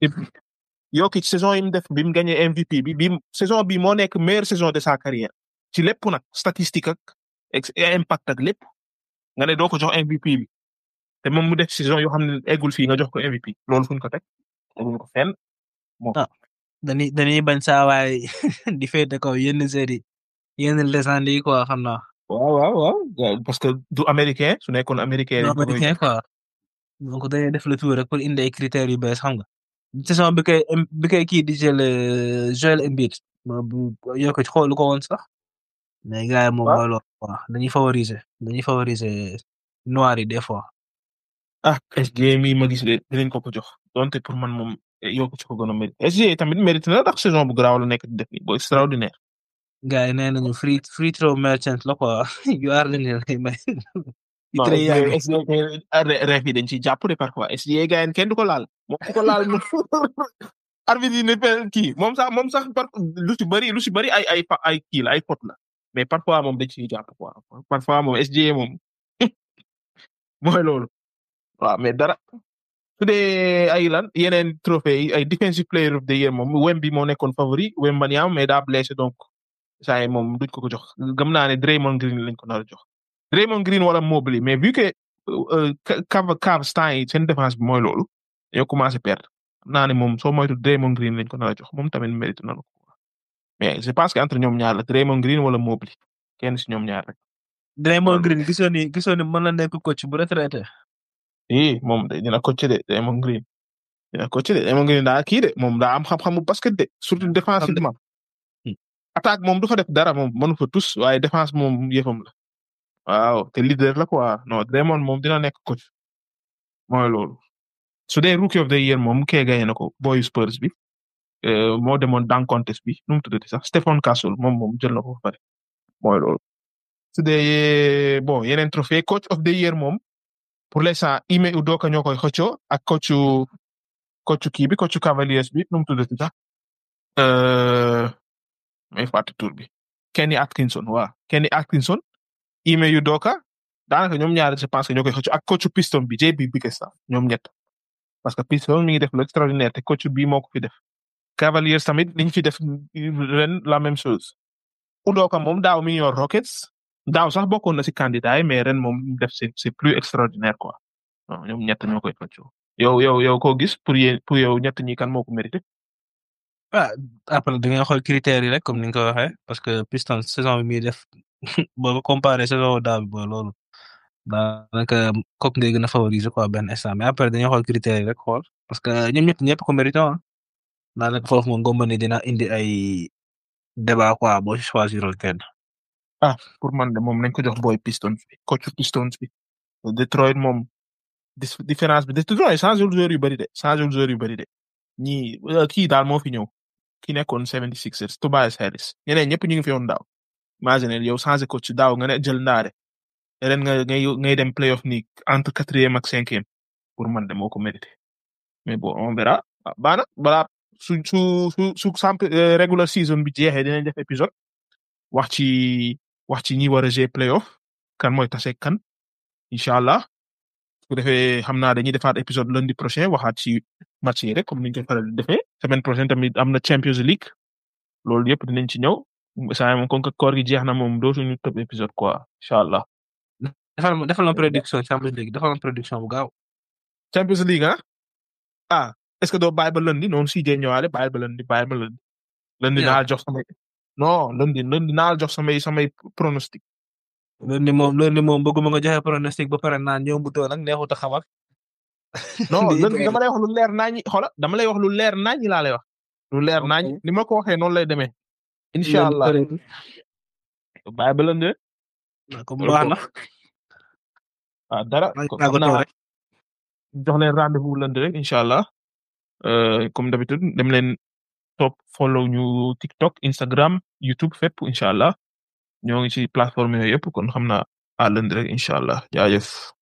Jokic saison yi mu def bi mu gagné MVP bi bi saison bi moo nekk meilleure saison de sa carrière ci lépp nag statistique ak ex- impact ak lépp nga ne doo ko jox MVP bi te moom mu def saison yoo xam ne eggul fii nga jox ko MVP loolu fuñ ko teg teguñ ko fenn dañuy dañuy bañ saa waay di féete kaw yenn série yenn légende yi quoi xam naa. waaw waaw waaw parce que du américain su nekkoon américain non dañ ko koy américain quoi donc dañuy def le tour rek pour indi ay critères yu bees xam nga saison bi koy bi koy kii di jël euh, Joel Embiid bu yoo ko xoolu ko woon sax mais gars yi moom Waaw. mooy loolu quoi dañuy favoriser dañuy favoriser noir yi des fois. ah SGA mi ma gis de dinañ ko ko jox donte pour man moom yokku ci ko gën a mérite SGA tamit mérite na ndax saison bu garaaw la nekk di def nii bu extraordinaire gars yi nee nañu free free throw merchant la quoi yu aar la ne lay may. non Très yàgg. SGA SGA ref yi dañ ciy jàpp de parfois SGA gars yi kenn du ko laal moom ku ko laal moom arbitre yi ne pe kii moom sax moom sax par lu ci bëri lu ci bëri ay ay fa- ay kii la ay pot la mais parfois moom dañ ciy jàpp quoi parfois moom SGA moom mooy loolu waaw mais dara su dee ay lan yeneen trophée yi ay defensive player of the year moom Wemby moo nekkoon favori Wembanyama mais daa blessé donc saa yi moom duñ ko ko jox gëm naa ne Draymond Green lañ ko nar a jox Draymond Green wala Mobley mais vu que Cavs Cavs temps yi seen défense bi mooy loolu dañoo commencé perdre xam naa ne moom soo moytu Draymond Green lañ ko nar a jox moom tamit mérite na ko mais je pense que entre ñoom ñaar la Draymond Green wala Mobley kenn si ñoom ñaar rek. Draymond Green gisoon ni gisoon ni mën na nekk coach bu retraité. eh moom de dina coach de Draymond Green dina coach de Draymond Green daa kii de moom daa am xam-xamu basket de surtout défensivement. attaque moom du fa def dara moom mënu fa tous waaye défense moom yëfam la. waaw te leader la quoi non Draymond moom dina nekk coach mooy loolu su dee rookie of the year moom kee gaye na ko boy Spurs bi moo demoon dunk contest bi nu mu tuddati sax Stephen Castle moom moom jël na ko ba pare mooy loolu. su dee bon yeneen trophée coach of the year moom pour l'instant Ime Udoka ñoo koy xëccoo ak coachu coachu kii bi coachu Cavaliers bi nu mu tuddati sax may fàtte tur bi Kenny Atkinson waaw Kenny Atkinson Ime Udoka daanaka ñoom ñaar je pense que ñoo koy xëccoo ak coachu Piston bi JB Bickerstaff ñoom ñett parce que Piston mi ngi def lu extraordinaire te coach bii moo ko fi def Cavaliers tamit liñ fi def ren la même chose Udoka moom daaw mi ngi yor Rockets daaw sax bokkoon na si candidat yi mais ren moom def c'est c'est plus extraordinaire quoi ñoom ñett ñoo koy xëccoo yow yow yow koo gis pour yéen pour yow ñett ñi kan moo ko mérité. ah après da ngay xool critères yi rek comme ni nga ko waxee parce que Pistons saison bi muy def boo ko comparé saison daaw bi booy loolu daanaka kooku ngay gën a favoriser quoi benn instant mais après dañuy xool critères yi rek xool parce que ñoom ñett ñëpp ko mérité ah daanaka foofu moom ngomba ni dina indi ay débat quoi boo choisirul kenn. ah pour man de moom nañ ko jox boy Pistons bi coach Pistons bi Detroit moom différence bi Detroit changé wul joueur yu bëri de changé wul joueur yu bëri de ñii kii daal moo fi ñëw ki nekkoon 76ers Tobias Harris ñeneen ñëpp ñu ngi fi woon daaw imagine yow changé coach daaw nga ne jël ndaare ren nga ngay ngay dem playoff ni entre quatrième ak cinquième pour man de moo ko mérité mais bon on verra baana balaa su su su su samp regular season bi jeexee dinañ def épisode wax ci wax ci ñi war a jouer playoff kan mooy tase kan incha allah su ko defee xam naa dañuy defaat épisode lundi prochain waxaat ci match yi rek comme ni ñu koy faral di defee semaine prochaine tamit am na Champions League loolu yëpp dinañ ci ñëw saa moom comme que koor gi jeex na moom dootuñu tëb épisode quoi incha allah. defal ma defal ma prédiction Champions League defal ma prédiction bu gaaw. Champions League ah ah est-ce que doo bàyyi ba lundi noonu si dee ñëwaale bàyyi ba lundi bàyyi ba lundi. lundi naa jox samay non lundi lundi naa jox samay samay pronostic. lundi moom lundi moom bëgguma nga joxe pronostic ba pare naan ñoom bu doon nag neexut a xam ak. non lundi dama lay wax lu leer naa ñi xola dama lay wax lu leer naa ñi laa lay wax. lu leer naa ñi ni ma ko waxee noonu lay demee. incha allah bàyyi ba lundi. comme baax na. ah dara xam naa jox leen rendez-vous lundi rek incha allah comme d'habitude dem leen top follow ñu TikTok Instagram YouTube fépp incha allah ñoo ngi ci plateforme yooyu yëpp kon xam naa à lundi rek incha allah jaajëf.